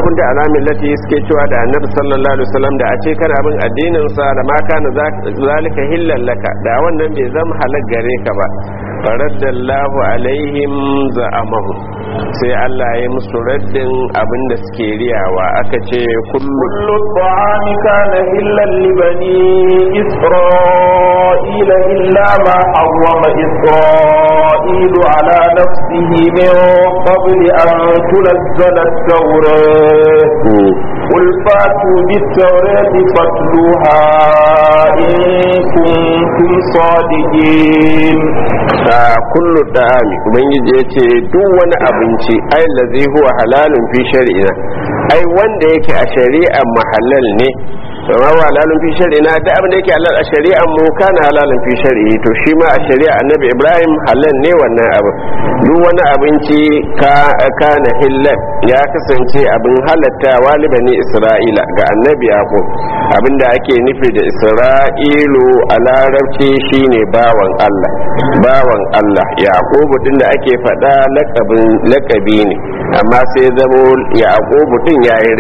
kunta ala millati suke cewa da annabi sallallahu alaihi wasallam da a ce kana bin addinin sa da ma kana zalika hillan laka da wannan bai zama halak gare ka ba faraddallahu alaihim za'amahu sai Allah ya musu raddin abin da suke riyawa aka ce kullu kullu ta'ami kana hillan li bani isra'ila illa ma harrama isra'ilu ala nafsihi min qabli an tunzala at-tawrat قل فاتوا بالتوراة فاتلوها إن كنتم صادقين kullu da'ami ubangiji ya ce duk wani abinci ai lazi huwa halalun fi shari'ina ai wanda yake a shari'ar mahallal ne amma wa halalun fi shari'ina da abin da yake halal a shari'ar mu kana halalun fi shari'i to shi ma a shari'a annabi ibrahim halal ne wannan abin duk wani abinci ka kana hillal ya kasance abin halatta walibani isra'ila ga annabi yaqub abinda ake nufi da isra'ilu a larabci shine bawan allah bawan allah yaqubu din da ake faɗa lakabi ne amma sai zamo yaqubu din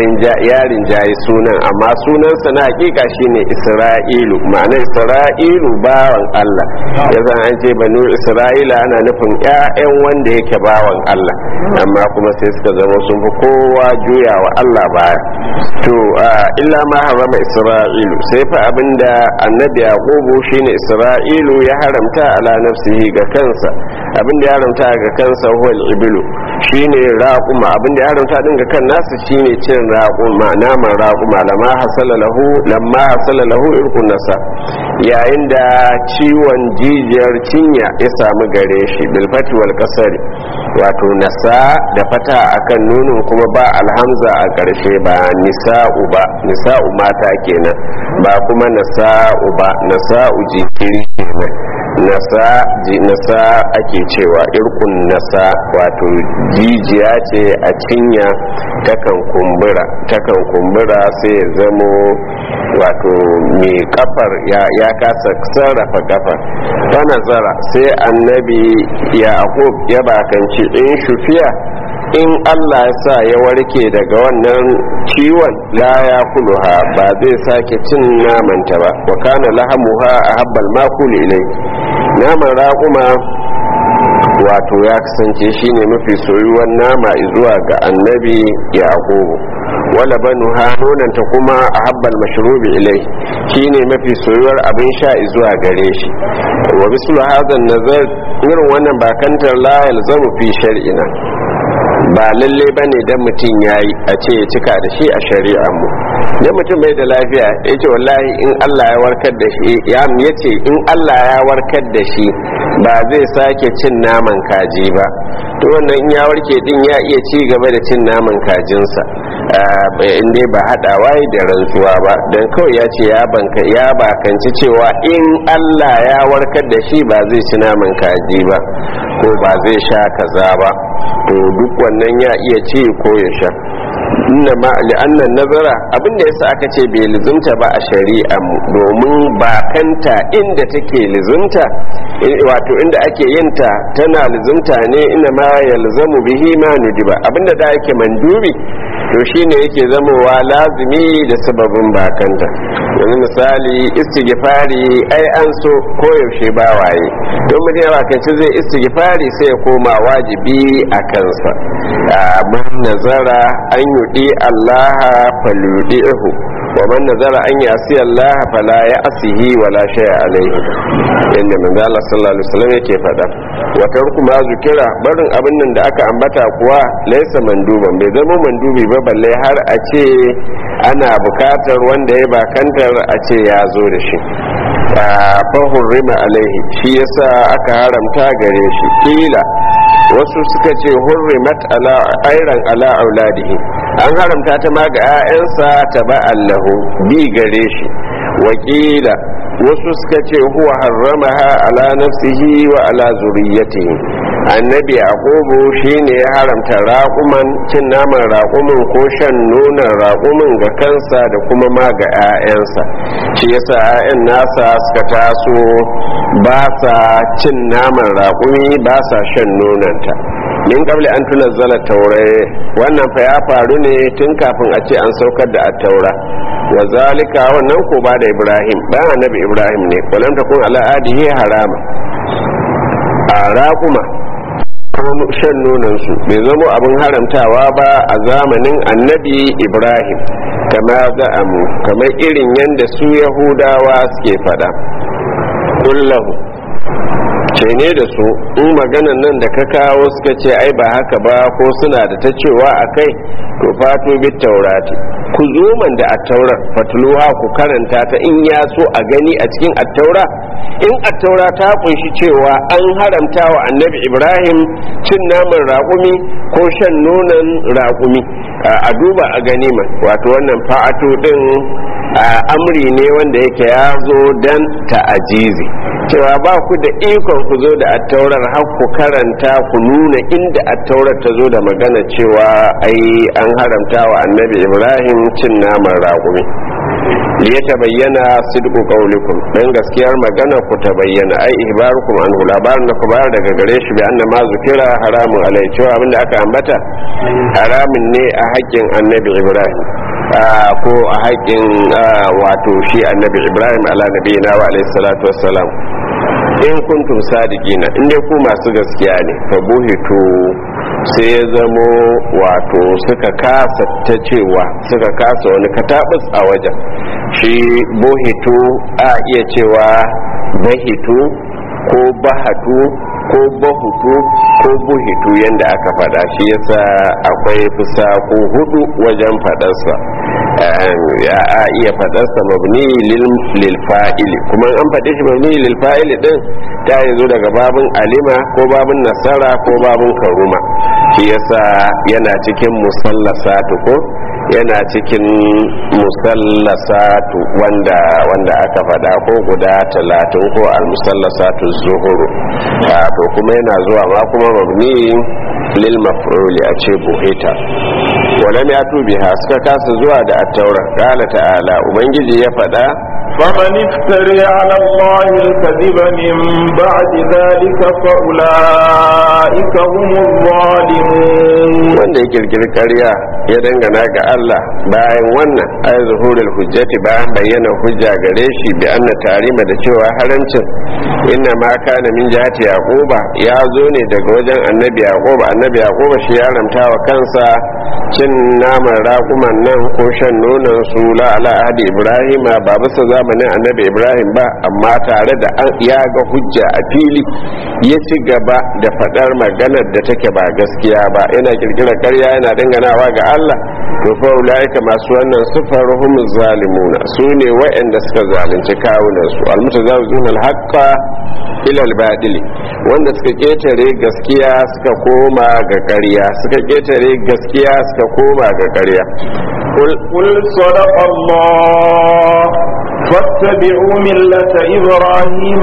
ya rinjaye sunan amma sunansa na hakika shine isra'ilu ma'ana isra'ilu bawan allah ya zan an ce banu isra'ila ana nufin 'ya'yan wanda yake bawan allah amma kuma sai suka zama sun fi kowa juya wa allah baya to illa ma harama isra'ilu sai fa abinda annabi yaqubu shine isra'ilu ya haramta ala nafsihi ga kansa abinda ya haramta ga kansa huwa ibilu shine raquma abinda ya haramta din ga kan nasa shine cin raquma naman raquma lamma hasala lahu lamma hasala lahu irkun nasa yayin da ciwon jijiyar cinya ya samu gare shi bil fati wal kasari wato nasa da fata akan nunin kuma ba alhamza a karshe ba nisa'u ba nisa'u mata kenan ba kuma nasa'u ba nasa'u jinkiri kenan nasa nasa ake cewa irkun nasa wato jijiya ce a cinya takan kumbura takan kumbura sai ya zamo wato mai kafar ya kasa sarrafa kafar ta nazara sai annabi yaqub ya bakanci in shufiya in Allah ya sa ya warke daga wannan ciwon la ya kuluha ba zai sake cin namanta ba wa kana lahamuha a habbal makul ilai naman raƙuma wato ya kasance shine mafi soyuwar nama zuwa ga annabi yaqubu wala banu nonanta kuma a habbal mashrubi ilai shine mafi soyuwar abin sha zuwa gare shi wa mislu hadhan nazar irin wannan bakantar la yalzamu fi shar'ina ba lalle ba ne don mutum ya yi a ce ya cika da shi a shari'ar mu don mutum bai da lafiya ya ce wallahi in allah ya warkar da shi ya ce in allah ya warkar da shi ba zai sake cin naman kaji ba to wannan in ya warke din ya iya ci gaba da cin naman kajinsa in dai ba haɗawa da rantsuwa ba don kawai ya ce ya bakanci cewa in allah ya warkar da shi ba zai ci naman kaji ba ko ba zai sha kaza ba to duk wannan ya iya ci ko ya sha inna ma li'annan nazara abinda yasa aka ce bai lizumta ba a shari'a mu domin bakanta inda take lizumta wato inda ake yinta tana lizumta ne inna ma yalzamu bihi ma nudiba abinda da yake mandubi to shine yake zamowa lazimi da sababin bakanta yanzu misali istighfari ai an so koyaushe ba waye don mutum ya bakanci zai istighfari sai ya koma wajibi a kansa man nazara an yudi allaha falyudihu wa man nazara an yasi Allah fala ya asihi wala shay'a alaihi inda manzo Allah sallallahu alaihi wasallam yake faɗa wa tarku ma zukira barin abin nan da aka ambata kuwa laysa manduban bai zama mandubi ba balle har a ce ana bukatar wanda ya bakantar a ce ya zo da shi fa hurrima alaihi shi yasa aka haramta gare shi kila wasu suka ce hurrimat ala airan ala auladihi an haramta ta ma ga 'ya'yansa ta ba allahu bi gare shi wakila wasu suka ce huwa harramaha ala nafsihi wa ala zuriyatihi annabi yaqubu shine ya haramta raƙuman cin naman raƙumin ko shan nonon raƙumin ga kansa da kuma ma ga 'ya'yansa shi yasa 'ya'yan nasa suka taso ba sa cin naman raƙumi ba sa shan nononta min qabli an tunazzala taure wannan fa ya faru ne tun kafin a ce an saukar da at-taura wa zalika wannan ko ba da ibrahim ba annabi ibrahim ne walam takun ala adihi harama a raƙuma shan nonansu bai zamo abin haramtawa ba a zamanin annabi ibrahim kama za'amu kamar irin yadda su yahudawa suke fada kullahu ce ne da su in maganan nan da ka kawo suka ce ai ba haka ba ko suna da ta cewa a kai to fato bit taurati ku zo man da attaurar fatluha ku karanta ta in ya so a gani a cikin attaura in attaura ta kunshi cewa an haramta wa annabi ibrahim cin naman raƙumi ko shan nonon raƙumi a duba a gani man wato wannan fa'ato din amri ne wanda yake ya zo dan ta'ajizi cewa ba ku da ikon ku zo da attaurar har ku karanta ku nuna inda attaurar ta zo da magana cewa ai an haramta wa annabi ibrahim cin naman raƙumi ya ta bayyana sidku qaulikum dan gaskiyar magana ku ta bayyana ai ihbarukum an labarin da ku bayar daga gare shi bi anna ma zukira haramun alai cewa abinda aka ambata haramun ne a haƙƙin annabi ibrahim ko a haƙƙin wato shi annabi ibrahim ala nabiyina wa alaihi salatu wassalam in kuntum sadiqina in dai ku masu gaskiya ne fa buhitu sai ya zamo wato suka kasa ta cewa suka kasa wani katabus a wajen shi buhitu a iya cewa bahitu ko bahatu ko bahutu ko buhitu yadda aka fada shi yasa akwai fusa ko hudu wajen fadarsa ya a iya fadarsa mabni lil fa'ili kuma an faɗi shi mabni lil fa'ili din ta yi zo daga babin alima ko babin nasara ko babin karuma shi yasa yana cikin musallasatu ko yana cikin musallasatu wanda wanda aka fada ko guda talatin ko al-musallasatu zuhuru to kuma yana zuwa ma kuma mabni lil maf'uli a ce buhita walam ya tubi ha suka kasa zuwa da at-taura qala ta'ala ubangiji ya fada فمن افتري على الله الكذب من بعد ذلك فأولئك هم الظالمون wanda ya kirkiri ƙarya ya dangana ga Allah bayan wannan ay zuhurul hujjati bayan bayyana hujja gare shi bi anna tarima da cewa harancin inna ma kana min jihati yaquba ya zo ne daga wajen annabi yaquba annabi yaquba shi ya ramta wa kansa cin naman raƙuman nan ko shan nonon su la ala ahdi ibrahima ba bisa zamanin annabi ibrahim ba amma tare da an ya ga hujja a fili ya ci gaba da faɗar maganar da take ba gaskiya ba yana kirkirar ƙarya yana danganawa ga Allah to fa ulaika masu wannan sifar hum zalimuna su ne waɗanda suka zalunci kawunan su almutazawizun alhaqqa ila albadil wanda suka ketare gaskiya suka koma ga ƙarya suka ketare gaskiya suka koma ga ƙarya قل صدق الله فاتبعوا ملة إبراهيم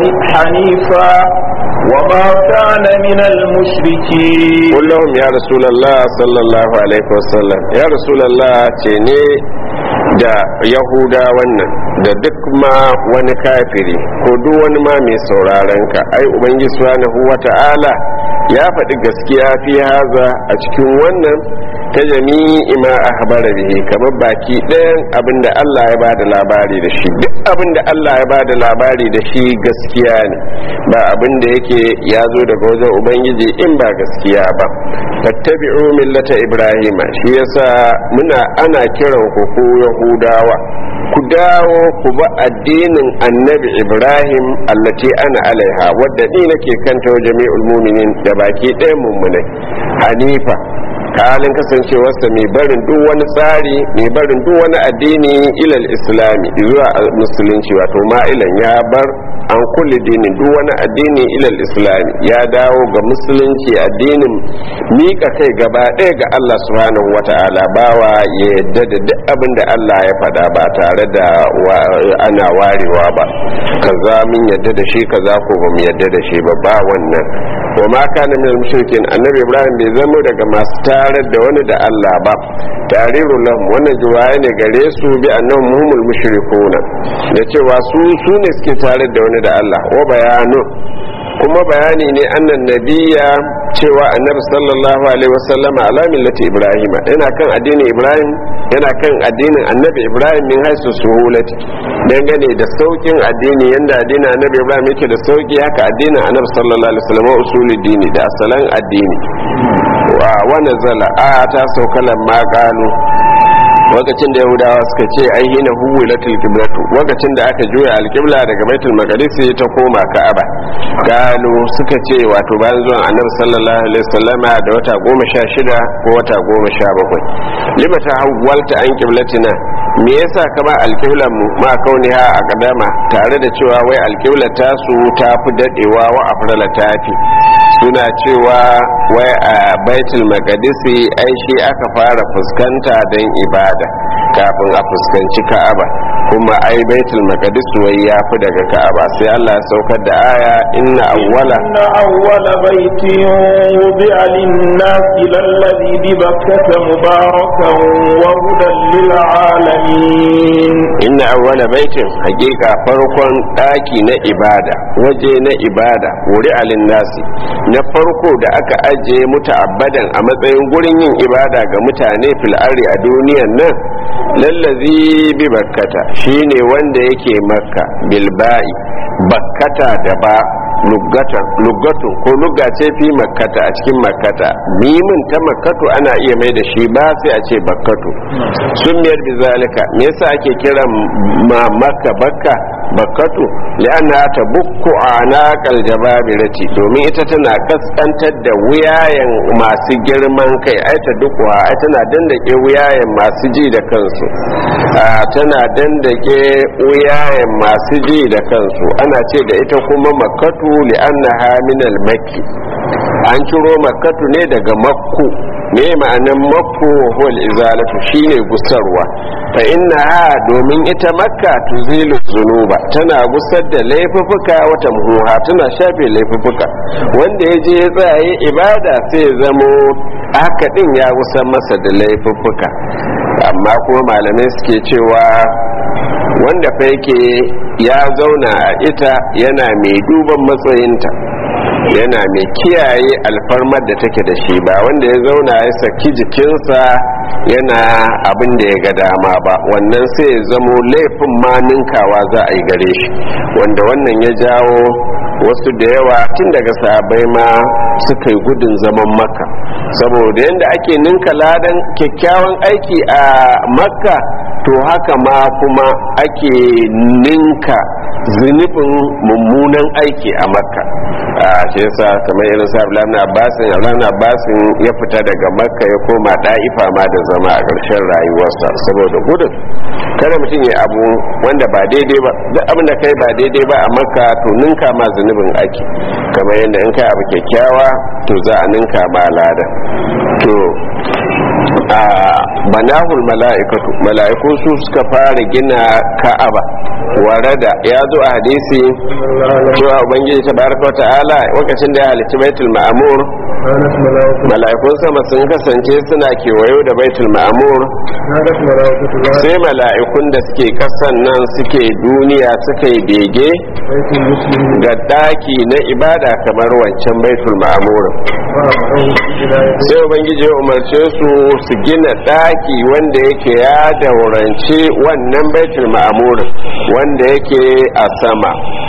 حنيفا وما كان من المشركين قل لهم يا رسول الله صلى الله عليه وسلم يا رسول الله تيني da yahuda wannan da duk ma wani kafiri ko duk wani ma mai sauraron ka ai ubangiji subhanahu wata'ala ya faɗi gaskiya fi haza a cikin wannan ta jami'i ma a habara bihi kamar baki ɗayan abinda Allah ya bada labari da shi duk abinda Allah ya bada labari da shi gaskiya ne ba abinda yake ya zo daga wajen ubangiji in ba gaskiya ba fattabi'u millata ibrahima shi yasa muna ana kiran ku ku yahudawa ku dawo ku ba addinin annabi ibrahim allati ana alaiha wadda ni nake kanta wa jami'ul muminin da baki ɗayan mummunai hanifa halin kasancewarsa mai barin duk wani tsari mai barin duk wani addini ilal islami zuwa musulunci wato ma'ilan ya bar an kulle dinin duk wani addini ilal islami ya dawo ga musulunci addinin mika kai gaba ɗaya ga Allah subhanahu wata'ala bawa ya yadda da duk abin da Allah ya faɗa ba tare da ana warewa ba kaza min yadda da shi kaza ko ba mu yadda da shi ba ba wannan wa ma kana min mushrikin annabi ibrahim bai zama daga masu tarar da wani da Allah ba tariru lahum wannan juwaye ne gare su bi annahum humul mushrikuna da cewa su su ne suke tarar da wani da Allah wa bayanu kuma bayani ne annan nabiya cewa annabi sallallahu alaihi wasallama ala millati ibrahima yana kan addinin ibrahim yana kan addinin annabi ibrahim min haisu suhulati dangane da saukin addini yanda addinin annabi ibrahim yake da sauki haka addinin annabi sallallahu alaihi wasallam usulul dini da asalan addini wa wa nazala a ta saukalan ma qalu lokacin da yahudawa suka ce ai hina huwilatul qiblatu lokacin da aka juya alqibla daga baitul maqdis ta koma ka'aba galu suka ce wato bayan zuwan annabi sallallahu alaihi wasallama da wata goma sha shida ko wata goma sha bakwai lima ta hawwalta an qiblatina me yasa kama alqiblan mu ma kauniha a kadama tare da cewa wai alqibla ta su ta fi dadewa wa afrala tafi suna cewa wai a baitul maqdisi ai shi aka fara fuskanta don ibada kafin a fuskanci ka'aba kuma ai baitul maqdis wai ya fi daga ka'aba sai Allah ya saukar da aya inna awwala inna awwala baitin wudi'a lin-nasi lalladhi bi bakkata mubarakan wa hudan lil alamin inna awwala baitin hakika farkon daki na ibada waje na ibada wuri alin nasi na farko da aka ajiye muta'abbadan a matsayin gurin yin ibada ga mutane fil ardi a duniyan nan lallazi bi bakkata shine wanda yake makka bilba'i bakkata da ba lugatu ko lugga ce fi makkata a cikin makkata mimin ta makkatu ana iya mai da shi ba sai a ce bakkatu sun miyar bizalika me yasa ake kiran ma makka bakka bakkatu li'anna ta bukku anaqal jababirati domin ita tana kaskantar da wuyayen masu girman kai ai ta dukwa ai tana dandake wuyayen masu ji da kansu tana dandake wuyayen masu ji da kansu ana ce da ita kuma makkatu li'annaha min al-makki an ciro makkatu ne daga makku me ma'anan makku wal izalatu shine gusarwa fa innaha domin ita makka tuzilu zunuba tana gusar da laifuka wata muhuha tana shafe laifuka wanda ya je ya tsaye ibada sai zamo haka din ya gusar masa da laifuka amma kuma malamai suke cewa wanda fa yake ya zauna a ita yana mai duban matsayinta yana mai kiyaye alfarmar da take da shi ba wanda ya zauna ya saki jikinsa yana abin da ya ga dama ba wannan sai ya zamo laifin ma ninkawa za a yi gare shi wanda wannan ya jawo wasu da yawa tun daga sabai ma suka yi gudun zaman makka saboda yadda ake ninka ladan kyakkyawan aiki a makka to haka ma kuma ake ninka zunubin mummunan aiki a makka a shi yasa kamar irin sa abdullahi abbasin abdullahi abbasin ya fita daga makka ya koma da'ifa ma da zama a ƙarshen rayuwarsa saboda gudun kada mutum ya abu wanda ba daidai ba duk abin da kai ba daidai ba a makka to ninka ma zunubin aiki kamar yadda in kai abu kyakkyawa to za a ninka ma lada to a banahul mala'ikatu mala'iku su suka fara gina ka'aba warada ya zo a hadisi cewa ubangiji tabaraka ta'ala lokacin da ya halitta baitul ma'mur mala'ikun sama sun kasance suna kewayo da baitul ma'mur sai mala'ikun da suke kasan nan suke duniya suka yi bege ga daki na ibada kamar wancan baitul ma'mur sai ubangiji ya umarce su su gina daki wanda yake ya daurance wannan baitul ma'mur wanda yake a sama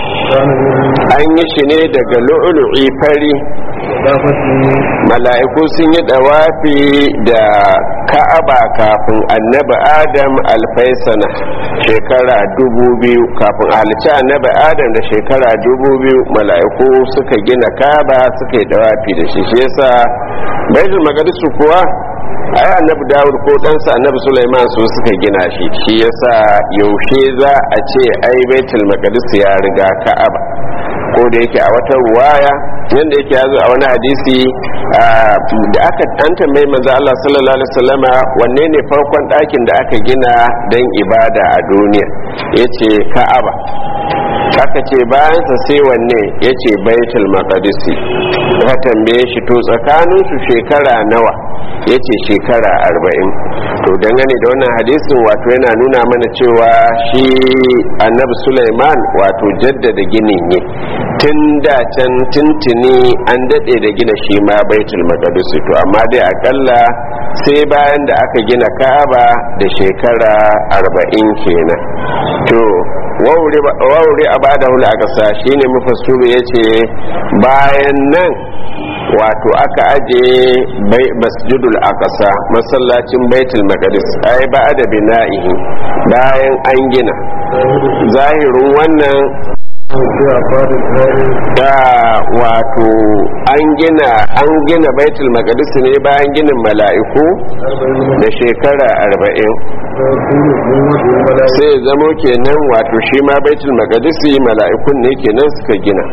an yi shi ne daga lu'ulu'i fari mala'iku sun yi dawafi da ka'aba kafin annabi adam alfaisana shekara dubu biyu kafin halitta annabi adam da shekara dubu biyu mala'iku suka gina ka'aba suka yi dawafi da shi shi yasa baitul maqdis kuwa ai annabi dawud ko ɗansa annabi sulaiman su suka gina shi shi yasa yaushe za a ce ai baitul maqdis ya riga ka'aba ko da yake a wata ruwaya yanda yake yazo a wani hadisi da aka an tambayi manzo Allah sallallahu alaihi wasallama wanne ne farkon ɗakin da aka gina dan ibada a duniya yace ka'aba aka ce bayansa sai wanne yace baitul maqdis ka tambaye shi to tsakanin su shekara nawa yace shekara arba'in to dangane da wannan hadisin wato yana nuna mana cewa shi annabi Sulaiman wato jaddada ginin ne tun da can tuntuni an daɗe da gina shi ma baitul maqdis to amma dai akalla sai bayan da aka gina ka'aba da shekara arba'in kenan to wauri a bada hula a ƙasa shine mufassiru ya ce bayan nan wato aka aje masjidul aqsa masallacin baitul maqdis ai ba da bina'ihi bayan an gina zahirin wannan da wato an gina an gina baitul maqdis ne bayan ginin mala'iku da shekara arba'in sai ya zamo kenan wato shi ma baitul maqdis mala'ikun ne kenan suka gina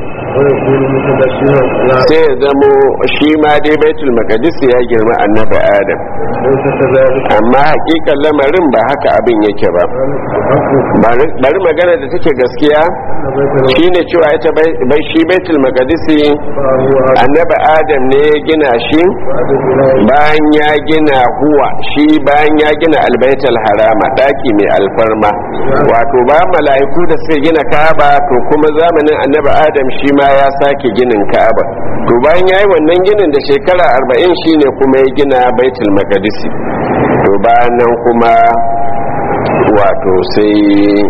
sai ya zamo shi ma dai baitul maqdis ya girma annabi adam amma hakikan lamarin ba haka abin yake ba bari magana da take gaskiya shine cewa ita bai shi baitul maqdis annabi adam ne ya gina shi bayan ya gina huwa shi bayan ya gina albaitul harama daki mai alfarma wato ba mala'iku da suka gina ka'aba to kuma zamanin annabi adam shi ma ya sake ginin ka'aba to bayan yayi wannan ginin da shekara 40 shine kuma ya gina baitul maqdis to bayan nan kuma wato sai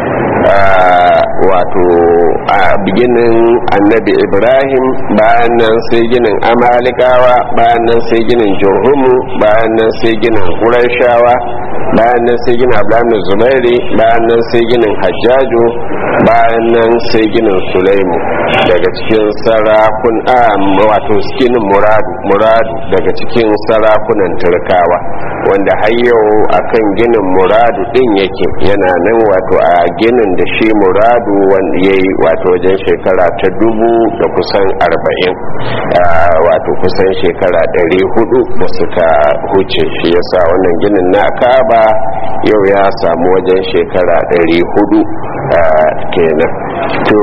wato a biginin annabi ibrahim bayan nan sai ginin amalikawa bayan nan sai ginin jurhumu bayan nan sai ginin ƙurashawa bayan nan sai ginin abdullahi zubairi bayan nan sai ginin hajjaju bayan nan sai ginin sulaimu daga cikin sarakun a wato ginin muradu muradu daga cikin sarakunan turkawa wanda har yau akan ginin muradu din yake yana nan wato a ginin da shi muradu wanda ya yi wato wajen shekara ta dubu da kusan arba'in wato kusan shekara ɗari hudu da suka huce shi yasa wannan ginin na kaba yau ya samu wajen shekara ɗari hudu kenan to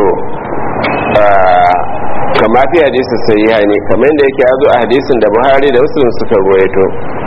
kama fi hadisi sai ne kamar da yake ya zo a hadisin da buhari da muslim suka ruwaito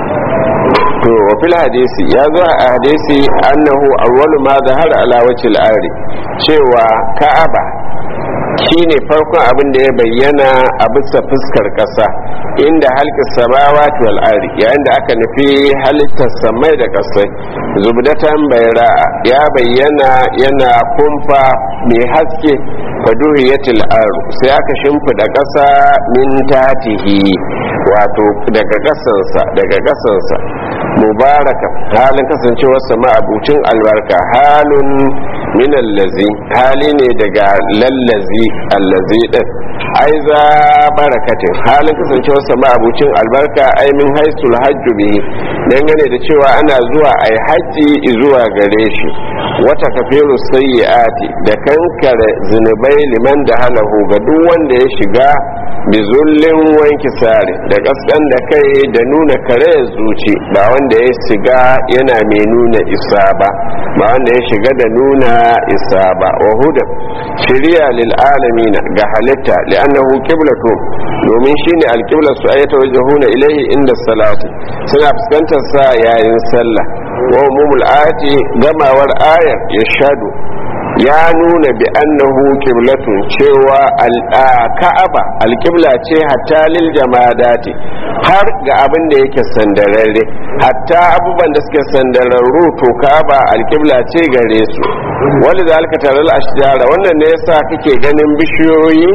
to wa fil hadisi ya zo a hadisi annahu awwalu ma zahara ala wajhil ari cewa ka'aba shine farkon abin da ya bayyana a bisa fuskar kasa inda halka samawati wal ardi yayin da aka nufi halittar samai da kasai zubdatan bayra ya bayyana yana kumfa mai haske faduhiyatil ardu sai aka shimfida kasa min tatihi wato daga kasansa daga kasansa mubaraka halin kasancewar sama abucin albarka halun min allazi hali ne daga lallazi allazi din ai za barakatin halin kasancewar sama abucin albarka ai min haisul hajju bihi dangane da cewa ana zuwa ai haji zuwa gare shi wata kafiru sayyiati da kankare zunubai liman da halahu ga duk wanda ya shiga bizullin wanki sare da kaskan da kai da nuna kare zuci ba wanda ya shiga yana mai nuna isa ba ba wanda ya shiga da nuna isa ba wa huda shiriya lil alamin ga halitta li'annahu qiblatu domin shine alqibla su ayata wajhuna ilayhi inda salati suna fuskantar sa yayin sallah wa umumul ayati gamawar ayar yashadu ya nuna bi annahu qiblatun cewa ka'aba alqibla ce hatta lil jamadati har ga abin da yake sandararre hatta abubuwan da suke sandararru to ka'aba alqibla ce gare su wani da alka taral ashjara wannan ne yasa kake ganin bishiyoyi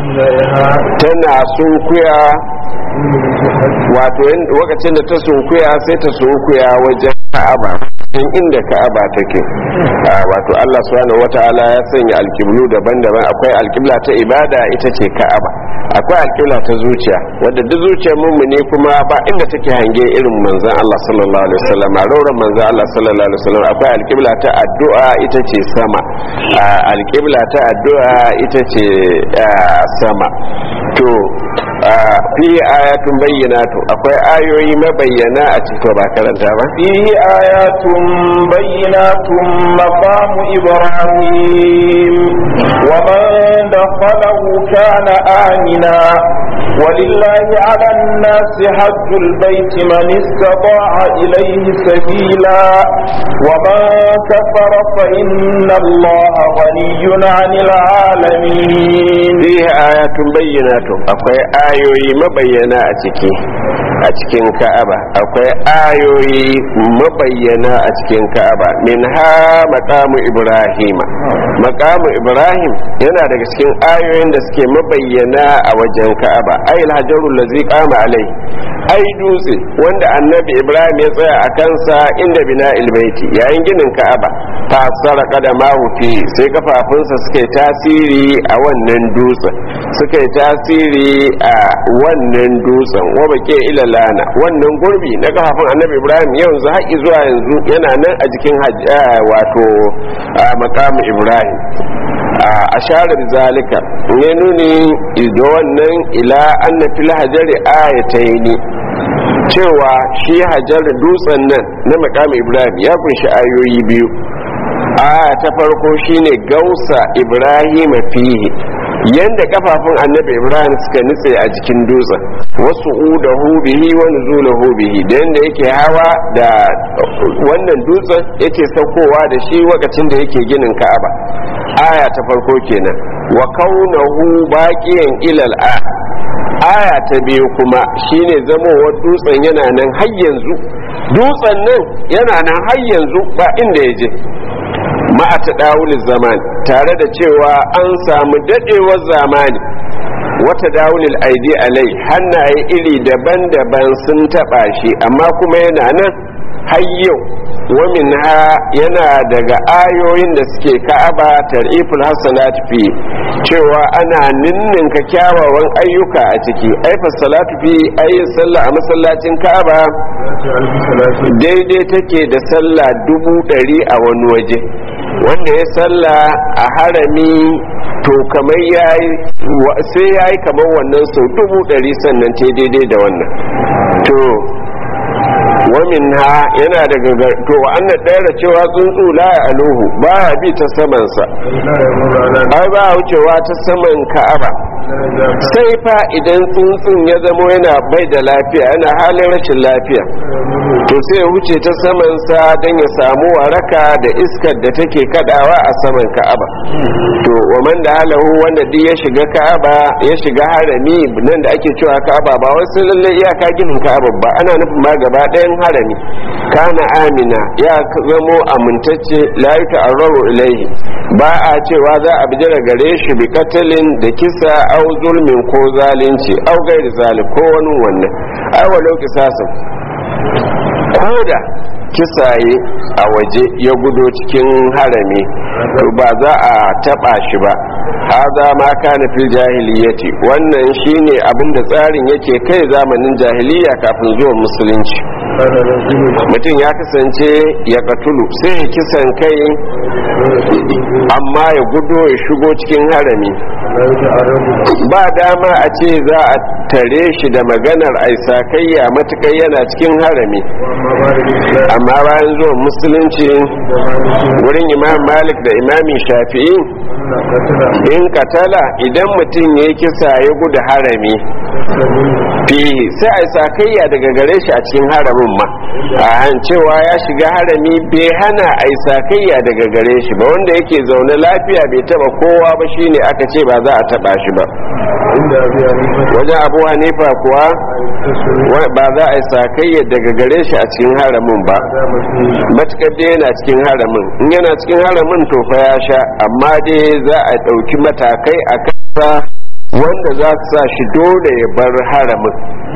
tana sunkuya wato lokacin da ta sunkuya sai ta sunkuya wajen ka'aba in inda ka'aba take wato Allah subhanahu wataala ya sanya alkiblu daban-daban akwai alkibla ta ibada ita ce ka'aba akwai alkibla ta zuciya wadda duk zuciyar mummuni kuma ba inda take hange irin manzon Allah sallallahu alaihi wasallam rauran manzon Allah sallallahu alaihi wasallam akwai alkibla ta addu'a ita ce sama alkibla ta addu'a ita ce sama to fi ayatun bayyinatu akwai ayoyi mabayyana a cikin ba karanta ba fi ayatun bayyinatun maqamu ibrahim wa man dakhalahu kana amina ولله على الناس حج البيت من استطاع إليه سبيلا ومن كفر فإن الله غني عن العالمين fihi ayatun bayyinatun akwai ayoyi mabayyana a ciki a cikin ka'aba akwai ayoyi mabayyana a cikin ka'aba min ha maqamu ibrahima maqamu ibrahim yana daga cikin ayoyin da suke mabayyana a wajen ka'aba ayil hajarul ladzi qama alai ai dutse wanda annabi ibrahim ya tsaya a kansa inda bina ilbaiti yayin ginin ka'aba fa saraka da mahufi sai kafafunsa suka yi tasiri a wannan dutsen suka yi tasiri a wannan dutsen wa bake ilalana wannan gurbi na kafafun annabi ibrahim yanzu haƙi zuwa yanzu yana nan a jikin wato makamu ibrahim a sharar zalika ne nuni da wannan ila anna fil hajari ayataini cewa shi hajar dutsen nan na makamu ibrahim ya kunshi ayoyi biyu aya ta farko shine gausa ibrahim fihi yanda kafafun annabi ibrahim suka nutse a jikin dutsen wasu udahu bihi wa nuzulahu bihi da yanda yake hawa da wannan dutsen yake saukowa da shi lokacin da yake ginin ka'aba aya ta farko kenan wa kaunahu baqiyan ilal a aya ta biyu kuma shine zamowar dutsen yana nan har yanzu dutsen nan yana nan har yanzu ba inda ya je ma'ata dawulin zaman tare da cewa an samu dadewar zamani wata dawulil aidi alai hannaye iri daban-daban sun taba shi amma kuma yana nan har yau wamin ha yana daga ayoyin da suke ka'aba tariful hasanat fi cewa ana ninninka kyawawan ayyuka a ciki aifar salatu fi ayin sallah a masallacin ka'aba daidai take da sallah dubu ɗari a wani waje wanda ya sallah a harami to kamar yayi sai yayi kamar wannan sau dubu ɗari sannan ta daidai da wannan to wamin ha yana daga to an ɗaya cewa tsuntsu la ya aluhu ba ya bi ta samansa ai ba wucewa ta saman ka'aba sai fa idan tsuntsun ya zamo yana bai da lafiya yana halin rashin lafiya to sai ya wuce ta samansa don ya samu waraka da iskar da take kadawa a saman ka'aba to wa man da halahu wanda duk ya shiga ka'aba ya shiga harami nan da ake cewa ka'aba ba wasu lalle iyaka ginin ka'aba ba ana nufin ma gaba ɗayan harami kana amina ya zamo amintacce la ta'arraru ilaihi ba a cewa za a bijira gare shi bi katalin da kisa au zulmin ko zalunci au gairi zalim ko wani wannan ai walau kisasin koda kisaye a waje ya gudo cikin harami to ba za a taba shi ba haza ma kana fil jahiliyyati wannan shine abin da tsarin yake kai zamanin jahiliya kafin zuwan musulunci mutum ya kasance ya katulu sai ya kisan kai amma ya gudo ya shigo cikin harami ba dama a ce za a tare shi da maganar aisakayya matukai yana cikin harami amma bayan zuwan musulunci wurin imam malik da imami shafi'i in katala idan mutum ya kisa ya gudu harami fi sai a sakayya daga gare shi a cikin haramin ma a cewa ya shiga harami bai hana a sakayya daga gare shi ba wanda yake zaune lafiya bai taba kowa ba shine aka ce ba za a taba shi ba wajen abu hanifa kuwa ba za a yi sakayya daga gare shi a cikin haramin ba matukar dai yana cikin haramin in yana cikin haramin to fa ya sha amma dai za a ɗauki matakai a kasa wanda za su sa shi dole ya bar haramin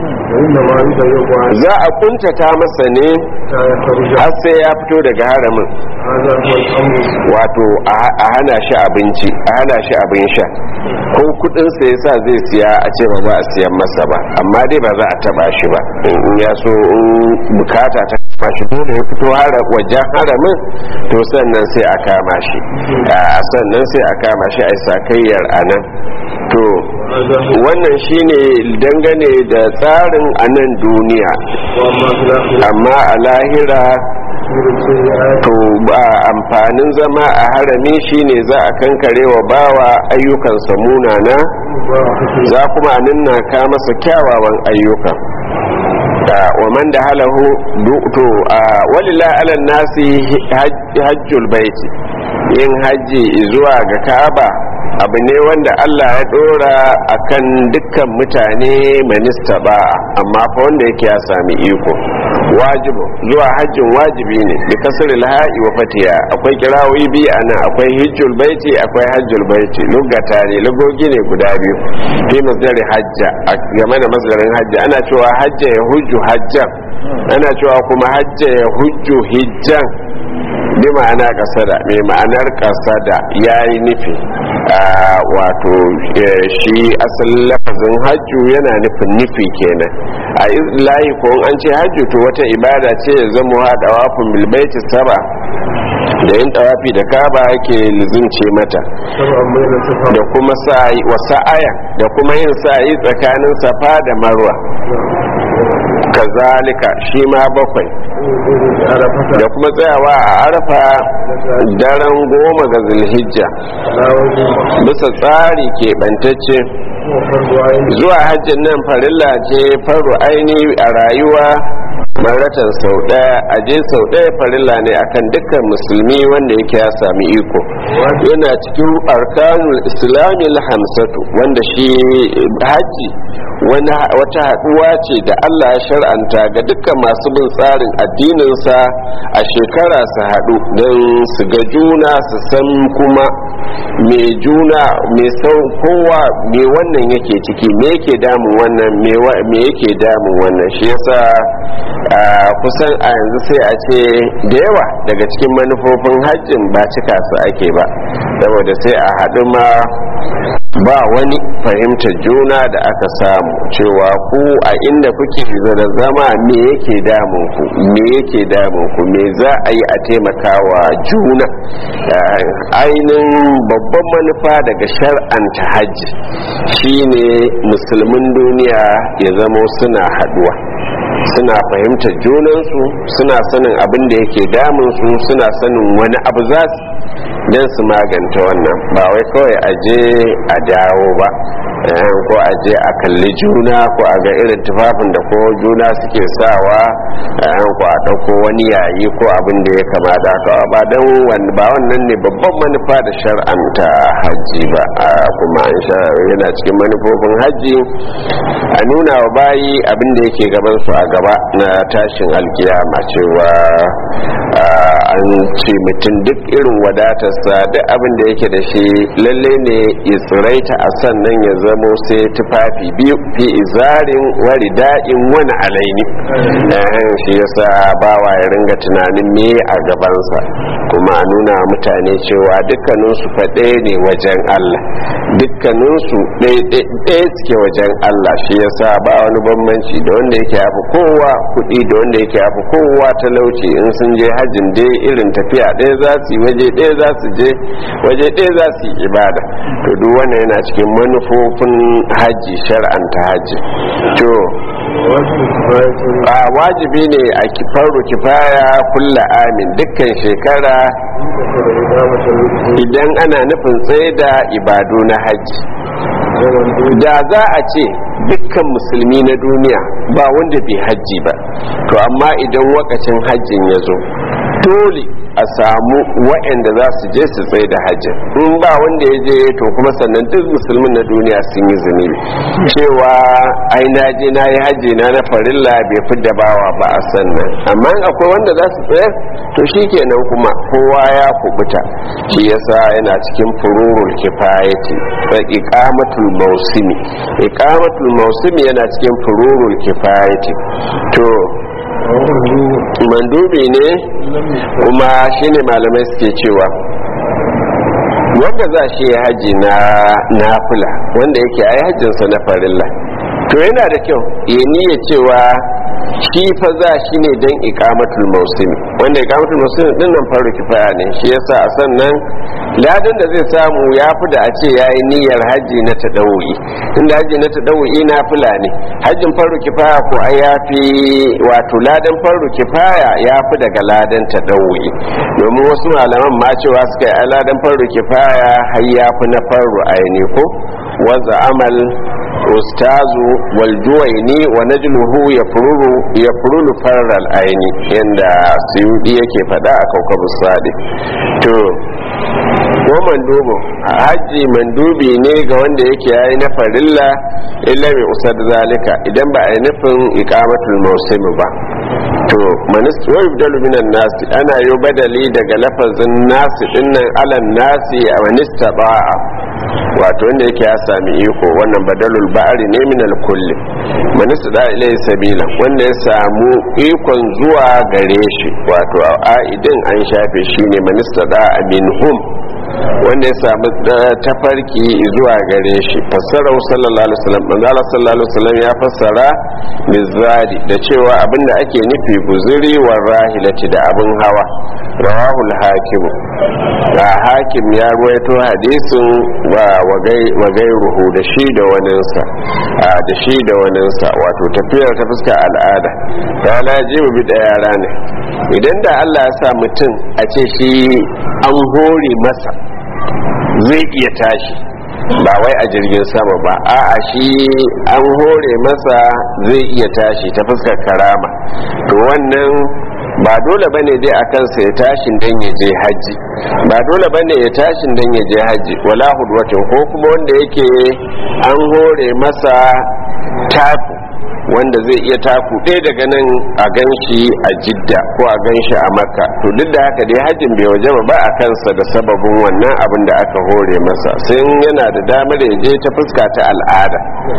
za a kuntata masa ne har sai ya fito daga haramin wato a hana shi abinci a hana shi abin sha ko kudinsa ya sa zai siya a ce ba za a siyan masa ba amma dai ba za a taba shi ba in ya so bukata ta kama shi dole ya fito wajen haramin to sannan sai a kama shi sannan sai a kama shi a sakayyar a nan to wannan shine dangane da tsarin a nan duniya amma a lahira to ba amfanin zama a harami shine za a kankare wa bawa ayyukansa munana za kuma a ninna ka masa kyawawan ayyuka wa man da halahu to walila ala nasi hajjul baiti yin hajji zuwa ga ka'aba abu ne wanda Allah ya dora akan dukkan mutane manista ba amma fa wanda yake ya sami iko wajibu zuwa hajjin wajibi ne bi kasril ha'i wa fatiya akwai kirawoyi biyu anan akwai hajjul baiti akwai hajjul baiti lugata ne lugogi ne guda biyu fi masdarin hajja game da masdarin hajja ana cewa hajja ya hujju hajjan ana cewa kuma hajja ya hujju hijjan bi ma'ana kasada mai ma'anar kasada ya yi nufi wato shi asalin lafazin hajju yana nufin nufi kenan a layi ko an ce hajju to wata ibada ce ya zama haɗa wafin bilbaiti saba da yin tawafi da kaba yake lizince mata da kuma sa'i wa sa'aya da kuma yin sa'i tsakanin safa da marwa kazalika shi ma bakwai da kuma tsayawa a arfa daren goma ga zulhijja bisa tsari keɓantacce zuwa hajjin nan farilla ce faru aini a rayuwa maratan sau ɗaya a je sau ɗaya farilla ne akan dukkan musulmi wanda yake ya sami iko yana cikin arkanul islami hamsatu wanda shi hajji wata haɗuwa ce da allah ya shar'anta ga dukkan masu bin tsarin addininsa a shekara su haɗu don su ga juna su san kuma me juna me sau kowa me wannan yake ciki me yake damun wannan me yake damun wannan shi yasa kusan a yanzu sai a ce da yawa daga cikin manufofin hajjin ba cika su ake ba saboda sai a haɗu ma ba wani fahimtar juna da aka samu cewa ku a inda kuke da zama me yake damun ku me yake damun ku me za a yi a taimakawa juna ainihin babban manufa daga shar'anta hajji shine musulmin duniya ya zamo suna haduwa suna fahimtar junansu suna sanin abin da yake damunsu suna sanin wani abu za su don su maganta wannan ba wai kawai a je a dawo ba ko a je a kalli juna ko a ga irin tufafin da ko juna suke sawa ko a ɗauko wani yayi ko abin da ya kama da haka ba don ba wannan ne babban manufa da shar'anta hajji ba kuma an sha yana cikin manufofin hajji a nuna wa bayi abin da yake gaban su a gaba na tashin alkiyama cewa an ce mutum duk irin wadatarsa duk abin da yake da shi lalle ne ya tsiraita a sannan ya zamo sai tufafi biyu fi izarin wari da'in wani alaini shi yasa bawa ya ringa tunanin me a gabansa kuma a nuna mutane cewa dukkaninsu faɗe ne wajen Allah dukkaninsu ɗaya suke wajen Allah shi yasa ba wani bambanci da wanda yake hafi kowa kuɗi da wanda yake hafi kowa talauci in sun je hajjin dai irin tafiya ɗaya za su yi waje ɗaya za su je waje ɗaya za su yi ibada to duk wannan yana cikin manufofin hajji shar'anta hajji to a wajibi ne a kifaru kifaya kulla amin dukkan shekara idan ana nufin tsaye da ibadu na hajji da za a ce dukkan musulmi na duniya ba wanda bai hajji ba to amma idan wakacin hajjin ya zo dole a samu waɗanda za su je su tsaye da hajjin in ba wanda ya je to kuma sannan duk musulmin na duniya sun yi zunubi cewa ai na je na yi hajji na na farilla bai fi da bawa ba a sannan amma akwai wanda za su tsaye to shi kenan kuma kowa ya kubuta shi yasa yana cikin fururul kifayati fa iqamatul mausimi iqamatul mausimi yana cikin fururul kifayati to mandubi ne kuma shine malamai suke cewa wanda za shi ya haji na nafila wanda yake ai hajjinsa na farilla to yana da kyau ya niyya cewa shi fa za shi ne don ikamatul mausimi wanda ikamatul mausimi din nan faru kifaya ne shi yasa a sannan ladan da zai samu ya fi da a ce ya yi niyyar hajji na taɗawu'i inda hajji na taɗawu'i na fila ne hajjin faru kifaya ko ai ya fi wato ladan faru kifaya ya fi daga ladan taɗawu'i domin wasu malaman ma cewa suka yi ladan faru kifaya har ya fi na faru aini ko wanzu amal ustazu waljuwaini wa najluhu yafruru yafrulu farral aini yanda suyudi yake fada a kaukabu sadi to ko mandubo haji mandubi ne ga wanda yake yayi na farilla illa mai usad zalika idan ba a yi nufin iqamatul mawsim ba to manist wa yubdalu minan nasi ana yi badali daga lafazin nasi dinnan alan nasi a manista ba'a wato wanda yake ya sami iko wannan badalul ba'ari ne min kulli manista da ilai sabila wanda ya samu ikon zuwa gare shi wato a'idin an shafe shi ne manista da minhum wanda ya samu tafarki zuwa gare shi fassarar sallallahu alaihi wasallam manzo Allah sallallahu alaihi wasallam ya fassara mizadi da cewa abinda ake nufi guzuri wa rahilati da abin hawa rawahul hakim da hakim ya ruwaito hadisin wa wa gairuhu da shi da waninsa da shi da waninsa wato tafiyar ta fuska al'ada ya lajibu bi da yara ne idan da Allah ya sa mutum a ce shi an hore masa zai iya tashi ba wai a jirgin sama ba a'a shi an hore masa zai iya tashi ta fuskar karama to wannan ba dole bane dai a kansa ya tashin dan ya je haji ba dole bane ya tashin dan ya je haji wala hudwatin ko kuma wanda yake an hore masa taku wanda zai iya taku ɗaya daga nan a ganshi a jidda ko a ganshi a makka to duk da haka dai hajjin bai waje ba a kansa da sababin wannan abin da aka hore masa sai yana da damar ya je ta fuska ta al'ada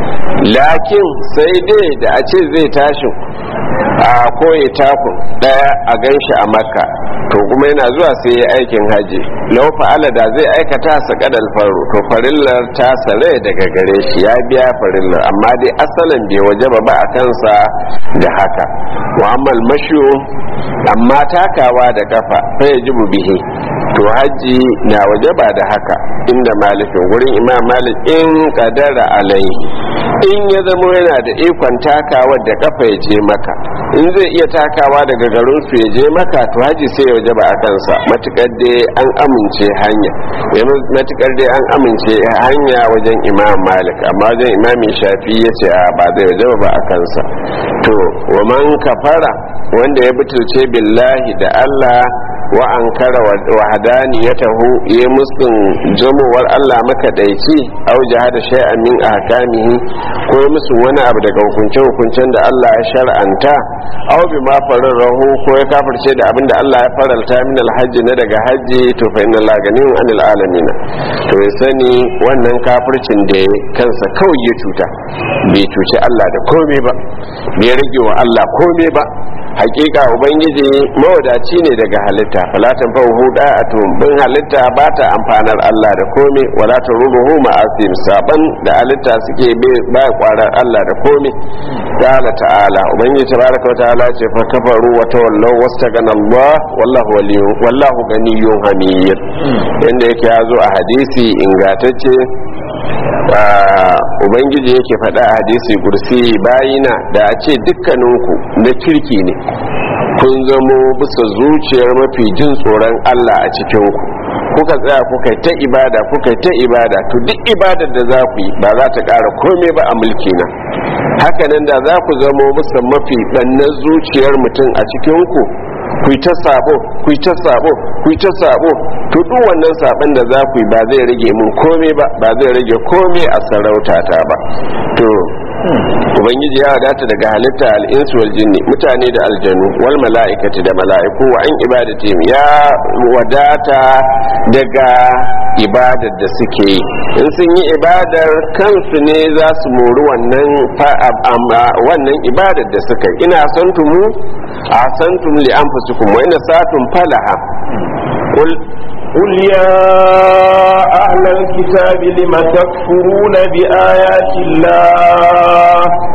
lakin sai dai da a ce zai tashi a koyi takun ɗaya a ganshi a makka to kuma yana zuwa sai ya aikin haji lau fa'ala da zai aikata sa kadal faru to farillar ta sare daga gare shi ya biya farillar amma dai asalin bai waje ba a kansa da haka mu'ammal mashu amma takawa da kafa fa yajibu bihi to haji na waje ba da haka inda malikin gurin imam malik in kadara alai in ya zama yana da ikon takawa da kafa ya je maka in zai iya takawa daga garin su ya je maka to haji sai ya waje ba a kansa matukar dai an amince hanya matukar dai an amince hanya wajen imam malik amma wajen imami shafi ya ce ba zai waje ba a kansa to wa man kafara wanda ya butulce billahi da allah wa an kara wa hadani ya tahu ya musun jamowar Allah makaɗaici au jihada shay'an min ahkamihi ko ya musu wani abu daga hukunce hukuncen da Allah ya shar'anta au bi ma fararrahu ko ya kafirce da abin da Allah ya faralta min alhajji na daga hajji to fa inna Allah ganiyun anil alamin to ya sani wannan kafircin da ya kansa kawai ya cuta bai cuci Allah da komai ba bai rage wa Allah komai ba hakika ubangiji mawadaci ne daga halitta falatan fahu da'atun bin halitta ba ta amfanar Allah da komai wala ta ruruhu ma'asim saban da halitta suke ba kwarar Allah da komai qala ta'ala ubangiji tabaraka wa ta'ala ce fa kafaru wa tawallaw wastagana Allah wallahu waliyyu wallahu ganiyyun hamid yanda yake yazo a hadisi ingatacce ubangiji yake faɗa a hadisi kursi bayina da a ce dukkaninku na kirki ne kun zamo bisa zuciyar mafi jin tsoron Allah a cikinku kuka tsaya kuka ta ibada kuka ta ibada to duk ibadar da za ku yi ba za ta ƙara komai ba a mulki na hakanan da za ku zamo bisa mafi ɗannan zuciyar mutum a cikinku ku yi ta sabo ku yi ta sabo ku yi ta sabo to duk wannan sabon da za ku yi ba zai rage mun komai ba ba zai rage komai a sarautata ba to ubangiji ya wadata daga halitta al'insu wal jinni mutane da aljanu wal mala'ikati da mala'iku wa an ibadati ya wadata daga ibadar da suke yi in sun yi ibadar kansu ne za su mori wannan wannan ibadar da suka yi ina santumu a santum li anfusikum wa ina satum falaha قل يا أهل الكتاب لم تكفرون بآيات الله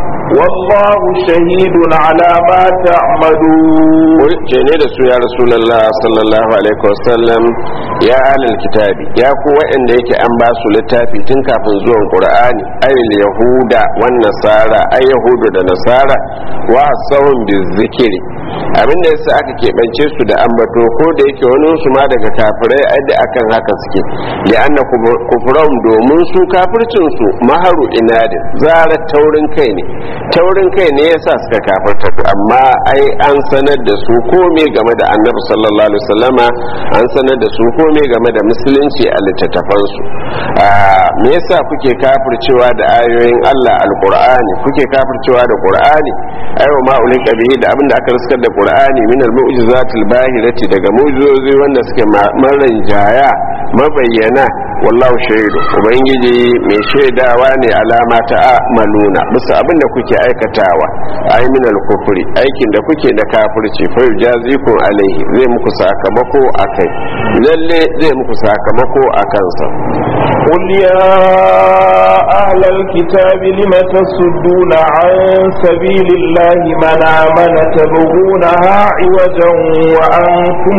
والله شهيد على ما تعملون ce ne da su ya rasulallah sallallahu alaihi wasallam ya alal kitabi ya ku waɗanda yake an ba su littafi tun kafin zuwan qur'ani ayil yahuda wan nasara ay yahudu da nasara wa sawun bizikri abin da yasa aka keɓance su da ambato ko da yake wani su ma daga kafirai ai da akan haka suke li anna kufran domin su kafircin su maharu inadin zara taurin kai ne taurin kai ne yasa suka kafirta amma ai an sanar da su komai game da annabi sallallahu alaihi wasallama an sanar da su komai game da musulunci a littattafan su me yasa kuke kafircewa da ayoyin Allah alqur'ani kuke kafircewa da qur'ani ayo ma ulika bihi da abinda aka riskar da qur'ani min al-mu'jizatil bahirati daga mu'jizozi wanda suke maran jaya mabayyana wallahu shaidu ubangiji mai shaidawa ne alama ta maluna bisa abinda kuke aikatawa ai min al-kufri aikin da kuke da kafirci fa yujazikum alaihi zai muku sakamako akai lalle zai muku sakamako akan sa قل يا أهل الكتاب لم تصدون عن سبيل الله من آمن تبغونها عوجا وأنتم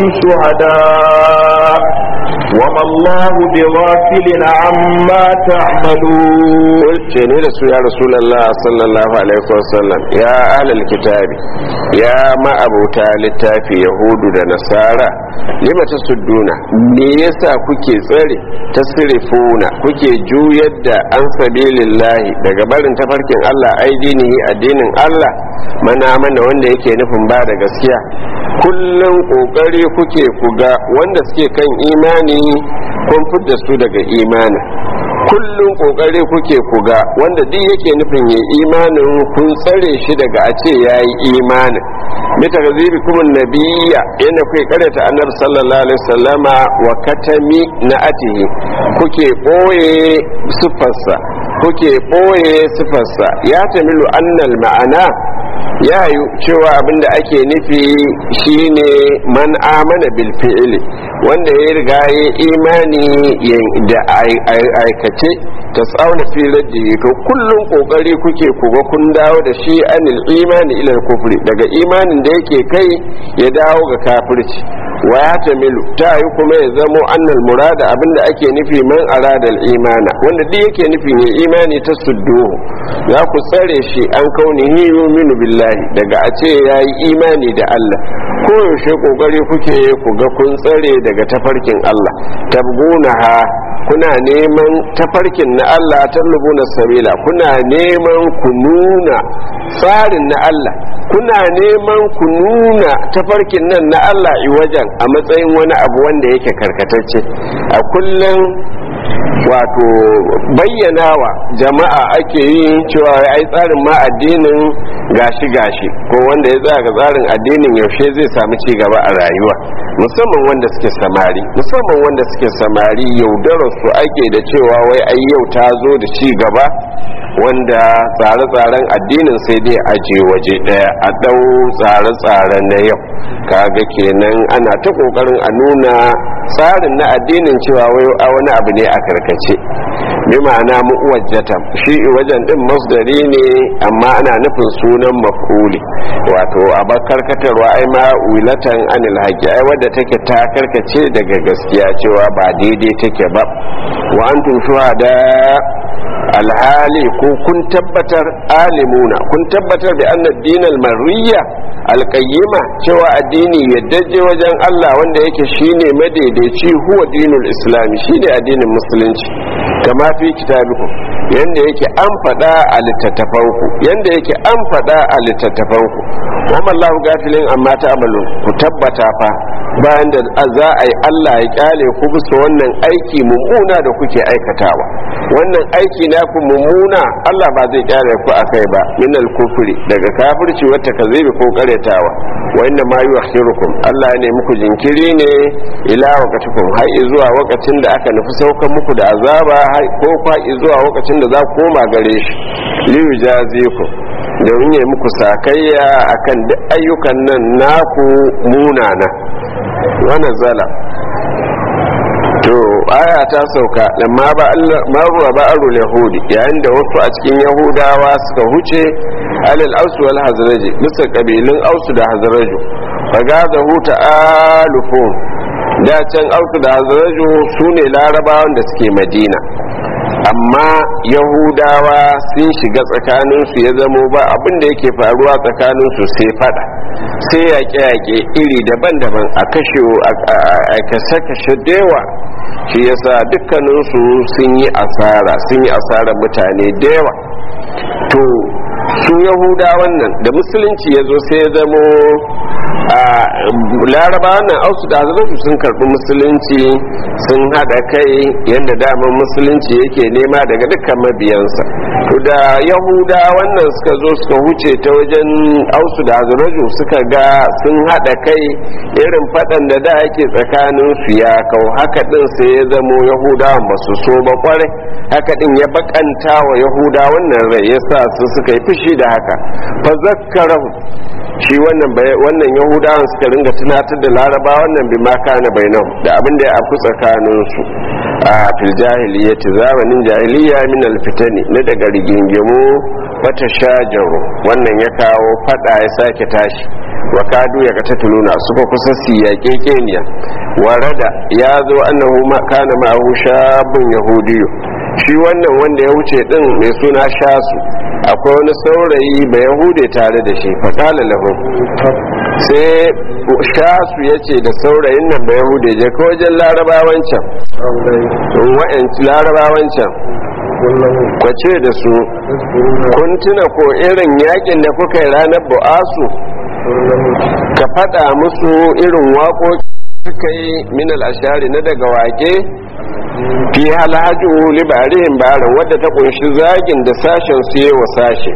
شهداء وما الله بغافل عما تعملون قلت نرسو يا رسول الله صلى الله عليه وسلم يا أهل الكتاب يا ما أبو تالتافي يهود ونصارى lima ta sudduna me yasa kuke tsare tasrifuna kuke juyar da an sabilillahi daga barin tafarkin Allah aidinihi addinin Allah mana mana wanda yake nufin ba da gaskiya kullum kokari kuke kuga wanda suke kan imani kun fidda su daga imani kullum kokari kuke kuga wanda duk yake nufin ya imanin kun tsare shi daga a ce ya yi imanin mita ga zibi kuma nabiya yana kai karyata annabi sallallahu alaihi wasallama wa katami na atihi kuke boye sifarsa kuke boye sifarsa ya tamilu annal ma'ana ya yi cewa abinda ake nufi shine man amana bil fi'li wanda ya riga ya imani da aikace ta tsauna filar da to kullum kokari kuke kuga kun dawo da shi anil imani ila kufri daga imanin da yake kai ya dawo ga kafirci wa ya tamilu ta yi kuma ya zamo annal murada abinda ake nufi man aradal imana wanda duk yake nufin ya imani ta sudduhu za ku tsare shi an kaunihi yuminu billahi daga a ce ya yi imani da Allah koyaushe kokari kuke ku ga kun tsare daga tafarkin Allah tabguna ha kuna neman tafarkin na Allah tallubuna sabila kuna neman ku nuna tsarin na Allah kuna neman ku nuna tafarkin nan na Allah wajen a matsayin wani abu wanda yake karkatacce a kullum wato bayyanawa jama'a ake yi cewa ai tsarin ma addinin gashi gashi ko wanda ya tsaya ga tsarin addinin yaushe zai samu ci gaba a rayuwa musamman wanda suke samari musamman wanda suke samari yaudarar su ake da cewa wai ai yau ta zo da ci gaba wanda tsare-tsaren addinin sai dai aje waje daya a dau tsare-tsare na yau kaga kenan ana ta kokarin a nuna tsarin na addinin cewa wai wani abu ne a karkace bi ma'ana mu'wajjata shi wajen din masdari ne amma ana nufin sunan maf'uli wato a karkatarwa ai ma wilatan anil haqi ai wadda take ta karkace daga gaskiya cewa ba daidai take ba wa antum shuhada alhali ko kun tabbatar alimuna kun tabbatar da annad dinal marriya alƙayyima cewa addini yaddaje wajen Allah wanda yake shine madaidaici huwa dinul islami shine addinin musulunci kama fi kitabiku yanda yake an faɗa a littattafanku yanda yake an faɗa a littattafanku wa Allah gafilin amma ta amalu ku tabbata fa bayan da za a yi Allah ya kyale ku bisa wannan aiki mummuna da kuke aikatawa wannan aiki na ku mummuna Allah ba zai kyale ku akai ba min al-kufri daga kafirci wata kazibi ko karetawa wa inna ma yuakhirukum Allah ne muku jinkiri ne ila waqatikum har zuwa lokacin da aka nufi saukan muku da azaba ko fa zuwa lokacin da za ku koma gare shi li yujazikum domin ya muku sakayya akan duk ayyukan nan naku munana wannan zala to aya ta sauka lamma ba ruwa ba arul yahudi yayin da wasu a cikin yahudawa suka huce alal ausu wal hazraji bisa kabilun ausu da hazraju fagazahu ta'alufun da can ausu da hazraju su ne larabawan da suke madina amma yahudawa sun shiga tsakaninsu ya zamo ba abin da yake faruwa tsakaninsu sai fada sai yaƙe-yaƙe iri daban-daban a kashe a kashe-kashe dewa shi yasa dukkaninsu sun yi asara sun yi asarar mutane dewa to su yahudawan nan da musulunci ya zo sai ya zamo a laraba wannan ausu da hazarsu sun karbi musulunci sun hada kai yadda daman musulunci yake nema daga dukkan mabiyansa to da yahuda wannan suka zo suka huce ta wajen ausu da hazarsu suka ga sun hada kai irin fadan da da ake tsakanin su ya kau haka din sai ya zamo yahudawan ba su so ba kwarai haka din ya bakanta wa yahuda wannan rai yasa su suka yi fushi da haka fa zakkarahu shi wannan wannan yahudawan suka ringa tunatar da laraba wannan bi ma kana bainahum da abin da ya afku tsakanin su a fil jahiliyyati zamanin jahiliya min al fitani na daga rigingimu wata shajaru wannan ya kawo fada ya sake tashi wa kadu ya kata tuluna suka kusa su yaƙe keniya warada ya zo annahu ma kana ma'ahu shabun yahudiyu shi wannan wanda ya wuce din mai suna shasu akwai wani saurayi bai yahude tare da shi fatala lahu sai shasu ya ce da saurayin nan bai yahude je ka wajen larabawan can wa'yanci larabawan can kwace da su kun tuna ko irin yakin da kuka yi ranar bu'asu ka faɗa musu irin waƙoƙi suka yi minal ashari na daga waƙe fi halhaju libarihin barin wadda ta kunshi zagin da sashen su yi wa sashe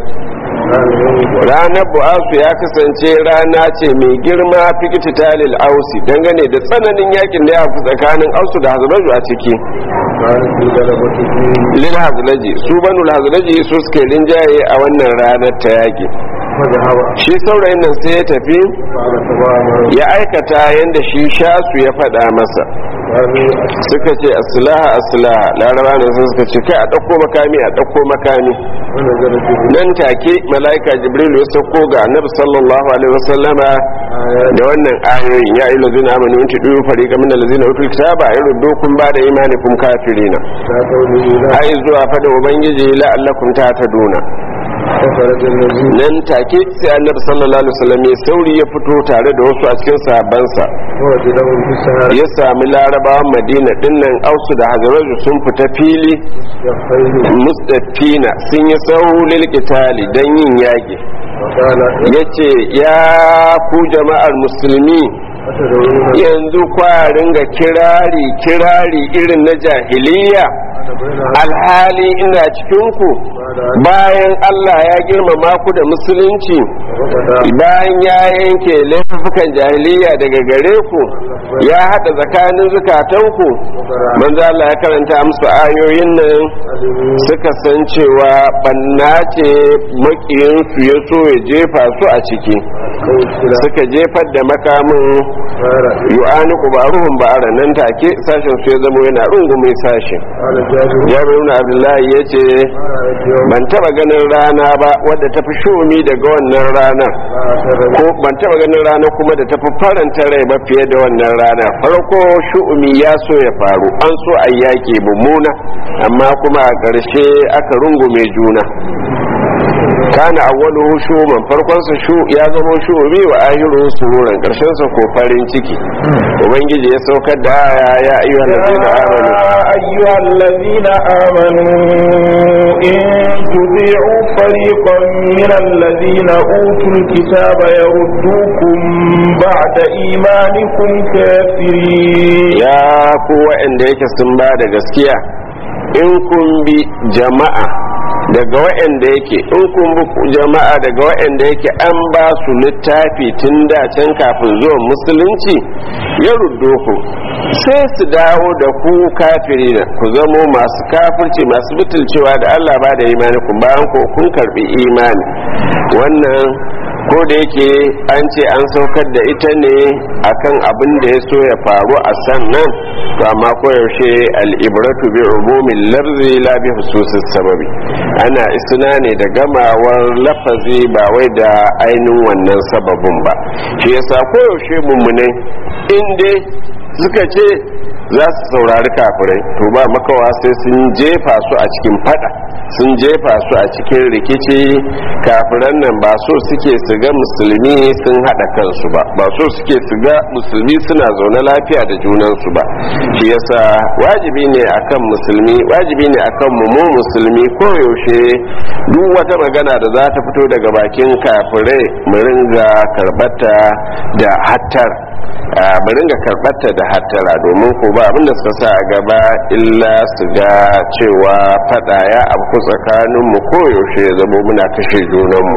ranar bu'asu ya kasance rana ce mai girma fikiti talil ausi dangane da tsananin yakin da ya fi tsakanin ausu da hazaraju a ciki lil hazlaji su banul hazlaji su suke rinjaye a wannan ranar ta yaki shi saurayin nan sai ya tafi ya aikata yadda shi shasu ya faɗa masa suka ce asilaha asilaha laraba ne sun suka ce kai a ɗauko makami a ɗauko makami nan take mala'ika jibril ya sauko ga annabi sallallahu alaihi wasallama da wannan ayoyin ya ayyuhal ladzina amanu in tudu fariqan min allazina utul kitaba yurdukum ba'da imanikum kafirina ai zuwa fada ubangiji la'allakum tahtaduna nan take sai annabi sallallahu alaihi wasallam ya sauri ya fito tare da wasu a cikin sahabbansa ya sami larabawan madina dinnan ausu da hazaraju sun fita fili mustafina sun yi saulil qitali dan yin yaki yace ya ku jama'ar musulmi yanzu kwarin ga kirari kirari irin na jahiliya alhali ina cikinku bayan Allah ya girmama ku da musulunci bayan ya yanke laifukan jahiliya daga gare ku ya haɗa tsakanin zukatanku manzo Allah ya karanta musu ayoyin nan suka san cewa banna ce makiyinsu ya so ya jefa su a ciki suka jefar da makamin yu'ani kubaruhun ba'ara nan take sashen su ya zama yana rungume sashen jami'in ibn abdullahi ya ce ban taba ganin rana ba wadda ta fi shumi daga wannan ranar ko ban taba ganin rana kuma da ta fi faranta rai ba fiye da wannan rana farko shu'umi ya so ya faru an so a yaƙi mummuna amma kuma a ƙarshe aka rungume juna kana awwaluhu shuman farkon sa shu ya zama shumi wa ahiruhu sururan karshen sa ko farin ciki ubangiji ya saukar da aya ya ayyuhal ladina amanu ayyuhal ladina amanu in tudi'u fariqan min alladhina utul kitaba yaruddukum ba'da imanikum kafirin ya ku wa'anda yake sun ba da gaskiya in kun bi jama'a daga waɗanda yake in kun bi jama'a daga waɗanda yake an ba su littafi tun da can kafin zuwan musulunci ya ruddo ku sai su dawo da ku kafiri ku zamo masu kafirci masu butulcewa da Allah ba da imani ku bayan ku kun karbi imani wannan ko da yake an ce an saukar da ita ne akan abin da ya so ya faru a sannan to amma koyaushe al'ibratu bi umumin larzi la bi hususis sababi ana isna ne da gamawar lafazi ba wai da ainihin wannan sababin ba shi yasa koyaushe mummunai in dai suka ce za su saurari kafirai to ba makawa sai sun jefa su a cikin fada sun jefa su a cikin rikici kafiran nan ba so suke su ga musulmi sun hada kansu ba ba so suke su ga musulmi suna zaune lafiya da junansu ba shi yasa wajibi ne akan musulmi wajibi ne akan mu mu musulmi koyaushe duk wata magana da za ta fito daga bakin kafirai mu ringa karbata da hattar mu ringa karbata da hattara domin ko ba abinda suka sa a gaba illa su ga cewa fada ya abu tsakanin mu koyaushe ya zamo muna kashe junanmu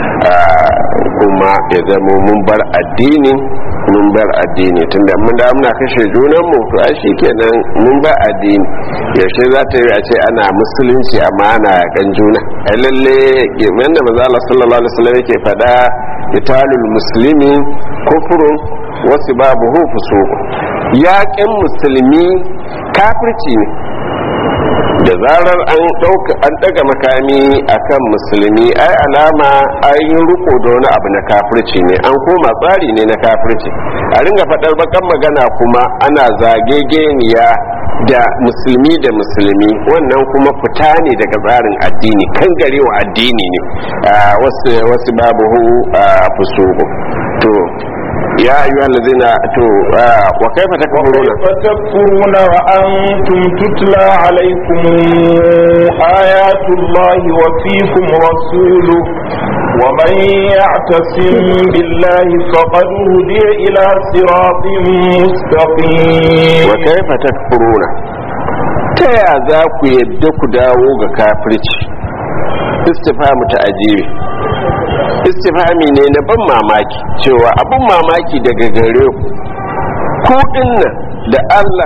kuma ya zamo mun bar addini mun bar addini tunda mun da muna kashe junanmu to ai shikenan mun bar addini yaushe za ta yi a ce ana musulunci amma ana yakan juna ai lalle yanda manzo Allah sallallahu alaihi wasallam yake fada italul muslimi kufrun wasu babu hufu so yaƙin musulmi kafirci ne da zarar an ɗauka an ɗaga makami akan musulmi ai alama an yi riko da wani abu na kafirci ne an koma tsari ne na kafirci a ringa faɗar bakan magana kuma ana zagegeniya da musulmi da musulmi wannan kuma fita ne daga tsarin addini kan garewa addini ne wasu babu hu fusuku to يا أيها الذين تو وكيف تكفرون وكيف تكفرون وأنتم تتلى عليكم آيات الله وفيكم رسوله ومن يعتصم بالله فقد هدي إلى صراط مستقيم وكيف تكفرون تيا ذاك يدك داوغ كافرتي استفهام تأجيبي istifami ne na ban mamaki cewa abin mamaki daga gare ku ku dinnan da Allah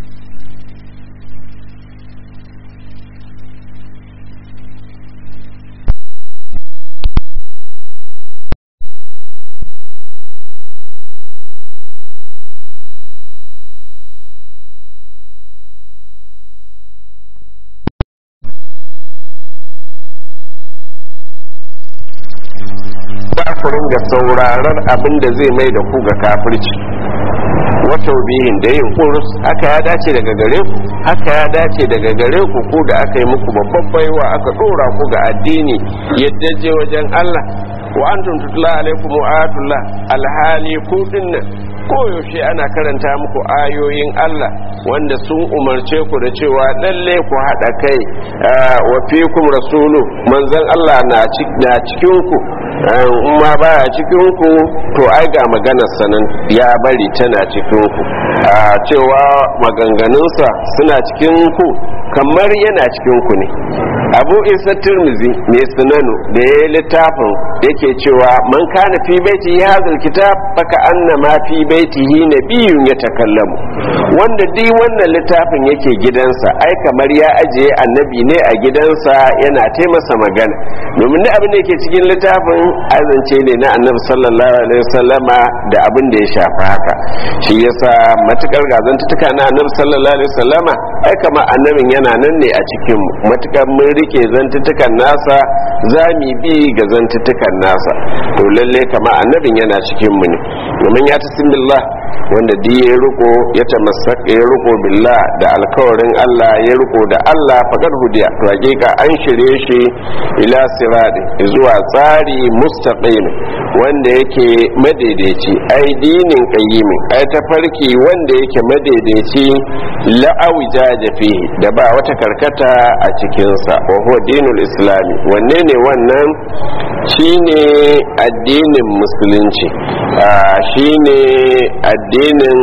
ku ringa sauraron abin da zai mai da ku ga kafirci wata bihin da yin kurus haka ya dace daga gare ku haka ya dace daga gare ku ku da aka yi muku babban baiwa aka dora ku ga addini yadda je wajen Allah wa antum tutla alaikum ayatullah alhali ku dinnan koyaushe ana karanta muku ayoyin Allah wanda sun umarce ku da cewa lalle ku haɗa kai wa fikum rasulu manzon Allah na cikin ku ma baya cikin ku to ai ga maganar sanan ya bari tana cikin ku cewa maganganunsa suna cikin ku kamar yana cikin ku ne abu isa turmizi mai sunanu da ya yi littafin yake cewa man kana fi baiti ya hazal kitab baka anna ma fi baitihi nabiyun ya takallamu wanda duk wannan littafin yake gidansa ai kamar ya ajiye annabi ne a gidansa yana taimasa magana domin da abin da yake cikin littafin azance ne na annabi sallallahu alaihi wasallama da abin da ya shafa haka shi yasa matukar gazantuka na annabi sallallahu alaihi wasallama ai kamar annabin yana nan ne a cikin matukar mun rike zantutukan nasa za mu bi ga zantutukan nasa to lalle kama annabin yana cikin mu ne domin ya tasim billah wanda di ya riko ya tamassaka ya riko billah da alkawarin Allah ya riko da Allah fakar hudiya to hakika an shirye shi ila sirati zuwa tsari mustaqim wanda yake madaidaici ai dinin qayyimin ai tafarki wanda yake madaidaici la'awi jajafi da ba wata karkata a cikinsa wa huwa dinul islami wanne ne wannan shine addinin musulunci shine addinin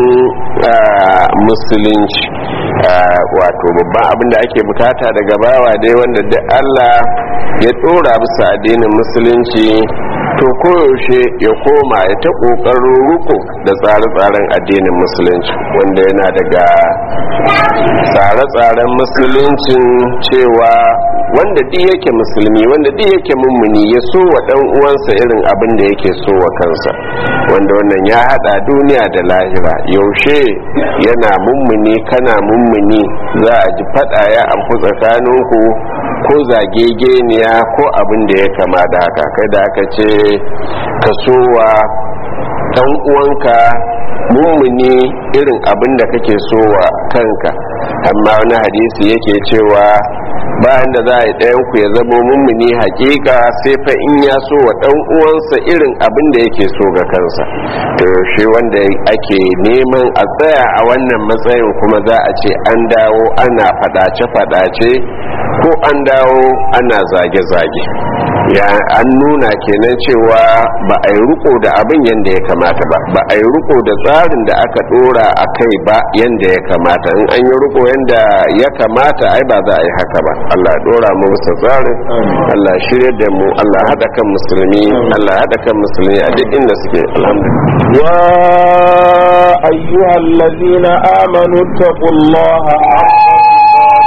musulunci wato babban abin da ake bukata daga bawa dai wanda duk Allah ya tsora bisa addinin musulunci to koyaushe ya koma ya ta kokarin ruko da tsare-tsaren addinin musulunci wanda yana daga tsare-tsaren musuluncin cewa wanda duk yake musulmi wanda duk yake mummuni ya so wa dan uwansa irin abin da yake so wa kansa wanda wannan ya hada duniya da lahira yaushe yana mummuni kana mummuni za a ji fada ya amfu tsakaninku ko zagegeniya ko abin da ya kama da haka kai da aka ce ka so wa dan uwanka mummuni irin abin da kake so wa kanka amma wani hadisi yake cewa bayan da za a yi ɗayan ku ya zama mummuni hakika sai fa in ya so wa ɗan uwansa irin abin da yake so ga kansa to shi wanda ake neman a tsaya a wannan matsayin kuma za a ce an dawo ana fadace-fadace ko an dawo ana zage-zage ya an nuna kenan cewa ba a yi riko da abin yadda ya kamata ba ba a yi riko da tsarin da aka dora a kai ba yadda ya kamata in an yi riko yadda ya kamata ai ba za a yi haka ba allah dora mu musa tsarin allah shirya da mu allah haɗa kan musulmi allah haɗa kan musulmi a duk inda suke alhamdulillah يا أيها الذين آمنوا اتقوا الله حق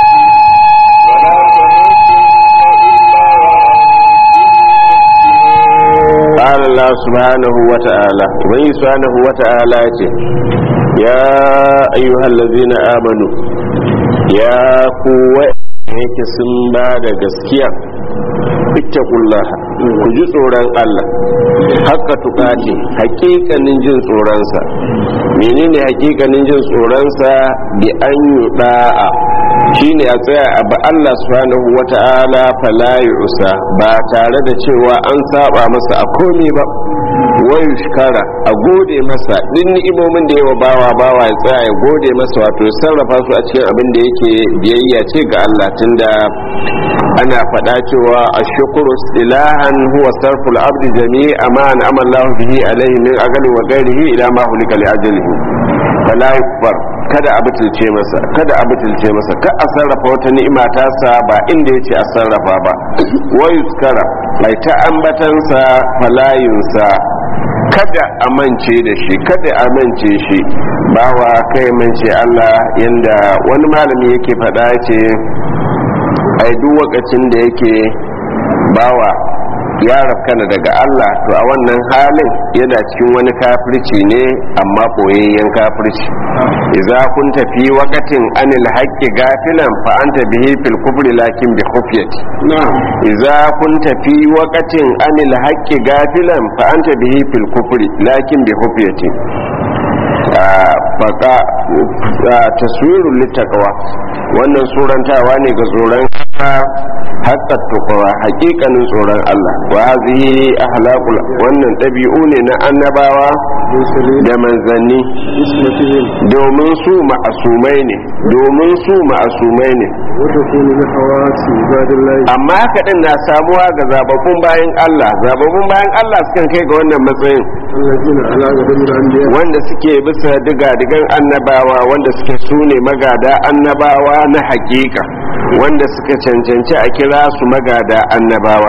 قال الله سبحانه وتعالى وبني سبحانه وتعالى يا أيها الذين آمنوا يا قوة yake sun ba da gaskiya ittaqullah ku ji tsoron Allah haka tukati hakikanin jin tsoronsa menene hakikanin jin tsoronsa bi an yuda'a shine a tsaya a ba Allah subhanahu wata'ala fala yusa ba tare da cewa an saba masa a komai ba wai shukara a gode masa din ni'imomin da yawa bawa bawa ya tsaya ya gode masa wato ya sarrafa su a cikin abin da yake biyayya ce ga Allah tunda ana faɗa cewa ashkuru ilahan huwa sarful abdi jami'a ma an'ama Allah bihi alaihi min agali wa ghairihi ila ma hulika li ajalihi fala yukfar kada a butulce masa kada a butulce masa ka a sarrafa wata ni'ima ta sa ba inda yace a sarrafa ba wa yuskara ai ta ambatansa falayinsa kada a mance da shi kada a mance shi bawa kai mance Allah yanda wani malami yake faɗa ce ai duk wakacin da yake bawa ya rafkana daga Allah to a wannan halin yana cikin wani kafirci ne amma boyayyen kafirci idza kun tafi waqatin anil haqqi gafilan fa anta bihi fil kufri lakin bi khufyati idza kun tafi waqatin anil haqqi gafilan fa anta bihi fil kufri lakin bi khufyati faka taswirul litaqwa wannan surantawa ne ga tsoron haƙƙa tukawa haƙiƙanin tsoron Allah wa hazihi ahlaqul wannan ɗabi'u ne na annabawa da manzanni domin su ma'asumai ne domin su ma'asumai ne amma haka din na samuwa ga zababbun bayan Allah zababbun bayan Allah sukan kai ga wannan matsayin wanda suke bisa diga-digan annabawa wanda suke sune magada annabawa na hakika wanda suka cancanci a kira su magada annabawa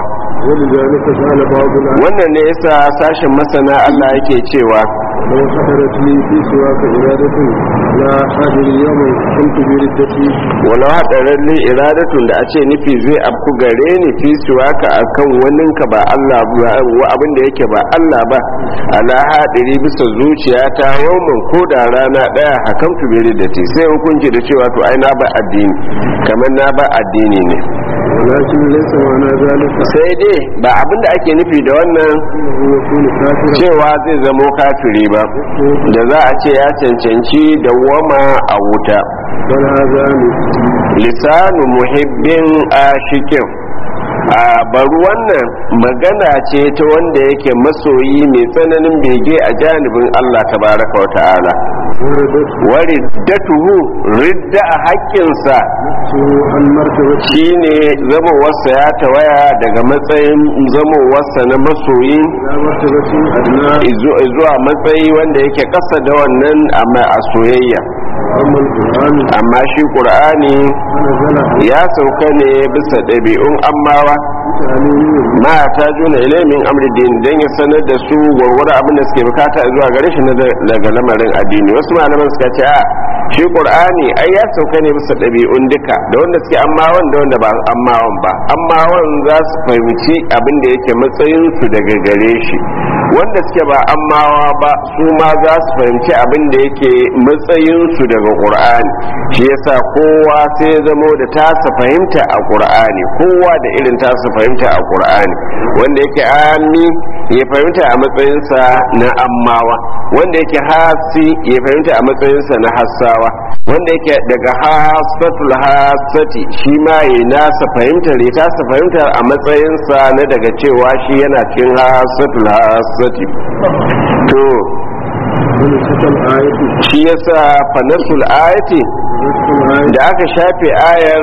wannan ne yasa sashen masana Allah yake cewa لو حضرت لي في سواك إرادة لا حاضر يوم كنت بردتي walau haɗarin li iradatun da a ce nufi zai afku gare ni fi suwaka a kan waninka ba Allah ba wa abin da yake ba Allah ba ala haɗari bisa zuciya ta yawmin ko da rana ɗaya hakan tu bere da te sai hukunci da cewa to ai na ba addini kamar na ba addini ne ولكن ليس معنى ذلك sai dai ba abin da ake nufi da wannan أنه يكون كافرا cewa zai zamo kafiri ba da za a ce ya cancanci dawwama a wuta بل هذا lisanu muhibbin ashikin a bari wannan magana ce ta wanda yake masoyi mai tsananin bege a janibin Allah tabaraka wa ta'ala وردت wari datuhu ridda a haƙƙinsa عن مرتبة shine zamowarsa ya tawaya daga matsayin zamowarsa na masoyi إلى مرتبة أدنى izu- zuwa matsayi wanda yake ƙasa da wannan amma a soyayya أما القرآن amma shi ƙur'ani فنزل ya sauka ne bisa ɗabi'un ammawa بتعليمهم ma ta juna ilimin amri din don ya sanar da su gwargwaro abin da suke bukata zuwa gare shi na daga lamarin addini wasu malaman suka ce a shi qur'ani ai ya sauka ne bisa ɗabi'un duka da wanda suke ammawan da wanda ba ammawan ba ammawan za su fahimci abin da yake matsayin su daga gare shi wanda suke ba ammawa ba su ma za su fahimci abin da yake matsayin su daga qur'ani shi yasa kowa sai ya zamo da tasa fahimta a qur'ani kowa da irin tasa fahimta a qur'ani wanda yake ami ya fahimta a matsayinsa na ammawa wanda yake hasi ya fahimta a matsayinsa na hassawa wanda yake daga hasatul hasati shi ma ya nasa fahimtar ya tasa fahimtar a matsayinsa na daga cewa shi yana cikin hasatul hasati to wani cikin ayati shi yasa fanasul ayati cikin ayati da aka shafe ayar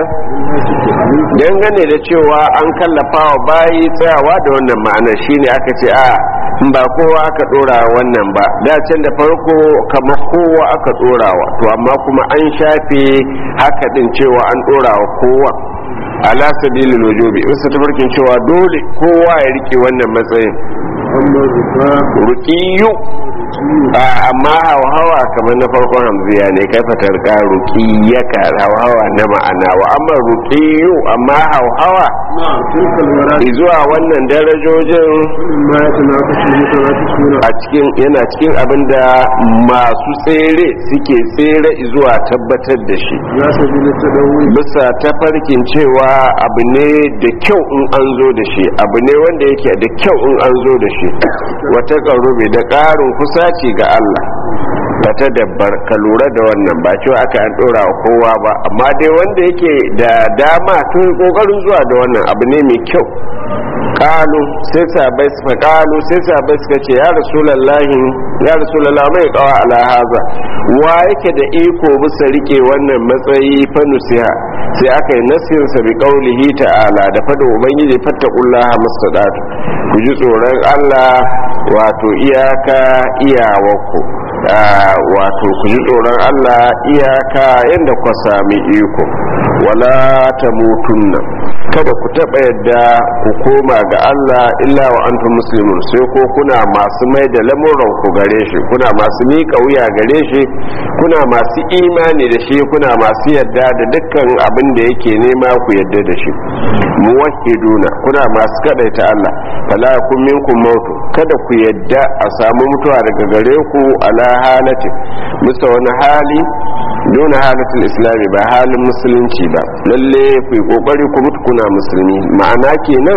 dangane da cewa an kallafa wa bayi tsayawa da wannan ma'anar shine aka ce a ba kowa aka dora wannan ba da can da farko kamar kowa aka dorawa to amma kuma an shafe haka din cewa an dorawa kowa ala sabilil wujubi wasu tafarkin cewa dole kowa ya rike wannan matsayin amma rufa ruqiyu a amma hawa kamar na farkon hamziya ne kai fatar ka ruqiyaka hawa na ma'ana wa amma ruqiyu amma hawa na tilkal marati zuwa wannan darajojin ma ya tanakashi mutanatisuna a cikin yana cikin abin da masu tsere suke tsere zuwa tabbatar da shi ya sabi da tadawi bisa tafarkin cewa abu ne da kyau in an zo da shi abu ne wanda yake da kyau in an zo da shi wata ƙarube da ƙarin kusaci ga Allah ba ta dabbar ka lura da wannan ba cewa aka an ɗora wa kowa ba amma dai wanda yake da dama tun ƙoƙarin zuwa da wannan abu ne mai kyau kalu sai sabai suka kalu sai sabai suka ce ya rasulallahi ya rasulallah mai kawa ala haza wa yake da iko bisa rike wannan matsayi fa nusiha sai aka yi nasin sa bi qaulihi ta'ala da fada ubangiji fattaqullaha mustaqat ku ji tsoron Allah wato iyaka iyawarku Ah, wato ku ji tsoron Allah iyaka yadda ku sami iko wala ta mutunna kada ku taɓa yadda ku koma ga Allah illa wa antum muslimun sai ko kuna masu mai da lamuran ku gare shi kuna masu miƙa wuya gare shi kuna masu imani da shi kuna masu yadda da dukkan abin da yake nema ku yadda da shi muwahhiduna kuna masu kadaita Allah fala yakun minkum mautu kada ku yadda a samu mutuwa daga gare ku ala halati musa wani hali duna halatul islami ba halin musulunci ba lalle ku yi kokari ku mutu kuna musulmi ma'ana kenan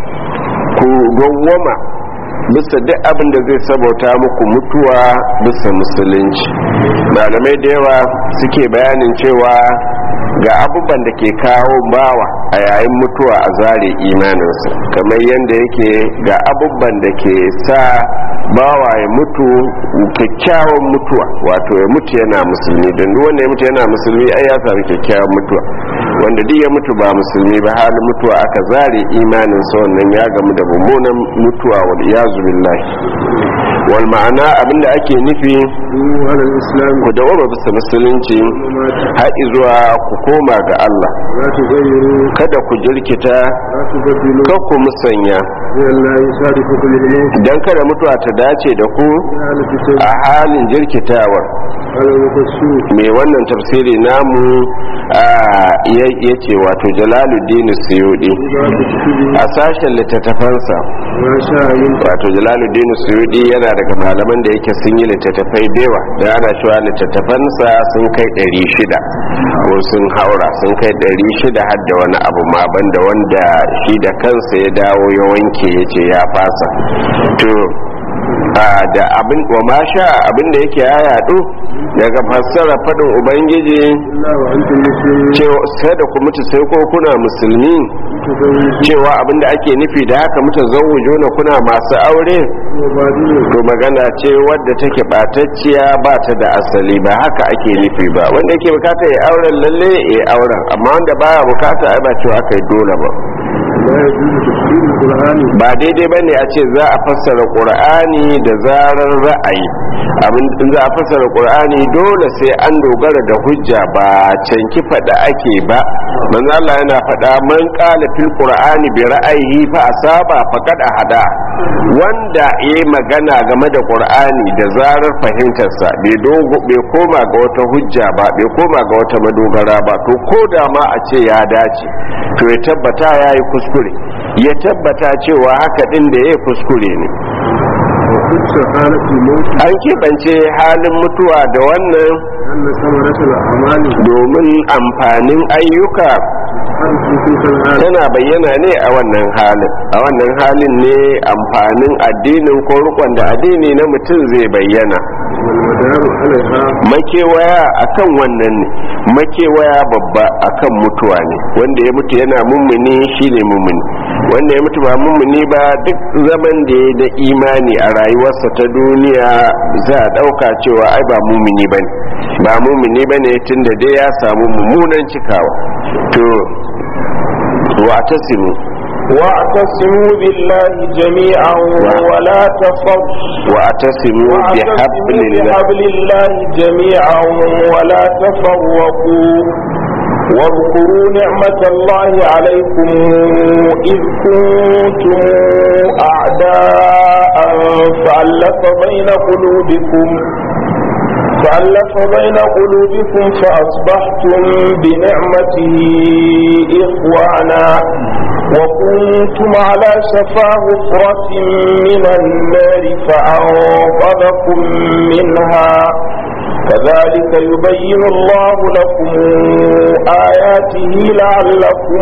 ku gwamma bisa duk abin da zai sabauta muku mutuwa bisa musulunci malamai da yawa suke bayanin cewa ga abubuwan da ke kawo bawa a yayin mutuwa a zare imaninsa kamar yadda yake ga abubuwan da ke sa bawa ya mutu kyakkyawan mutuwa wato ya mutu yana musulmi don duk wanda ya mutu yana musulmi ai ya sami kyakkyawan mutuwa wanda duk ya mutu ba musulmi ba halin mutuwa aka zare imaninsa wannan ya gamu da mummunan mutuwa wal iyazu billahi wal ma'ana abinda ake nufi ku ala islam ku dawoma bisa musulunci har zuwa ku koma ga Allah la tugayyiru kada ku jirkita la tubaddilu kan ku musanya ya Allah yusadifu kulli ilayhi dan kada mutuwa ta dace da ku ya ala fitar a halin jirkitawar ala mukassu mai wannan tafsiri namu ya ce wato jalaluddin suyudi za ku tafi a sashen littattafansa ma sha yin wato jalaluddin suyudi yana daga malaman da yake sun yi littattafai bewa da ana cewa littattafansa sun kai 600 ko sun haura sun kai 600 har da wani abu ma banda wanda shi da kansa ya dawo ya wanke ya ce ya fasa to a, da abin wa ma sha abin da yake ya yadu daga fassara fadin ubangiji Allah wa antum muslimun cewa sai da ku mutu sai ko kuna musulmi tazawwaju cewa abin da ake nufi da haka mutu zawujuna kuna masu aure wa badilu to magana ce wadda take batacciya ba ta da asali ba haka ake nufi ba wanda yake bukata ya auren lalle ya auren amma wanda baya bukata ai ba cewa aka yi dole ba لا يجوز تفسير القرآن ba daidai ba ne a ce za a fassara ƙur'ani da zarar ra'ayi abin in za a fassara ƙur'ani dole sai an dogara da hujja ba canki faɗa ake ba manzo Allah yana faɗa man qala fil qur'ani bi ra'ayihi fa asaba faqad hada wanda yayi magana game da ƙur'ani da zarar fahimtarsa bai dogo bai koma ga wata hujja ba bai koma ga wata madogara ba to ko da ma a ce ya dace to ya tabbata yayi kuskure ya tabbata cewa haka din da ya kuskure ne وخص حالة الموت an keɓance halin mutuwa da wannan أن ثمرة الأعمال domin amfanin ayyuka تظهر في تلك الحالة tana bayyana ne a wannan halin a wannan halin ne amfanin addinin ko rukun da addini na mutum zai bayyana والمدار عليها makewaya akan wannan ne makewaya babba akan mutuwa ne wanda ya mutu yana mummuni shine mummuni wanda ya mutu ba mummuni ba duk zaman da ya da imani a rayuwarsa ta duniya za a dauka cewa ai ba mummuni bane ba mummuni bane tunda dai ya samu mummunan cikawa to wa tasimu واعتصموا بالله جميعا ولا تفرقوا wa tasimu bi واعتصموا hablillah بحبل الله جميعا ولا تفرقوا واذكروا نعمة الله عليكم إذ كنتم أعداء فألف بين قلوبكم فألف بين قلوبكم فأصبحتم بنعمته إخوانا وكنتم على شفا حفرة من النار فأنقذكم منها كذلك يبين الله لكم آياته لعلكم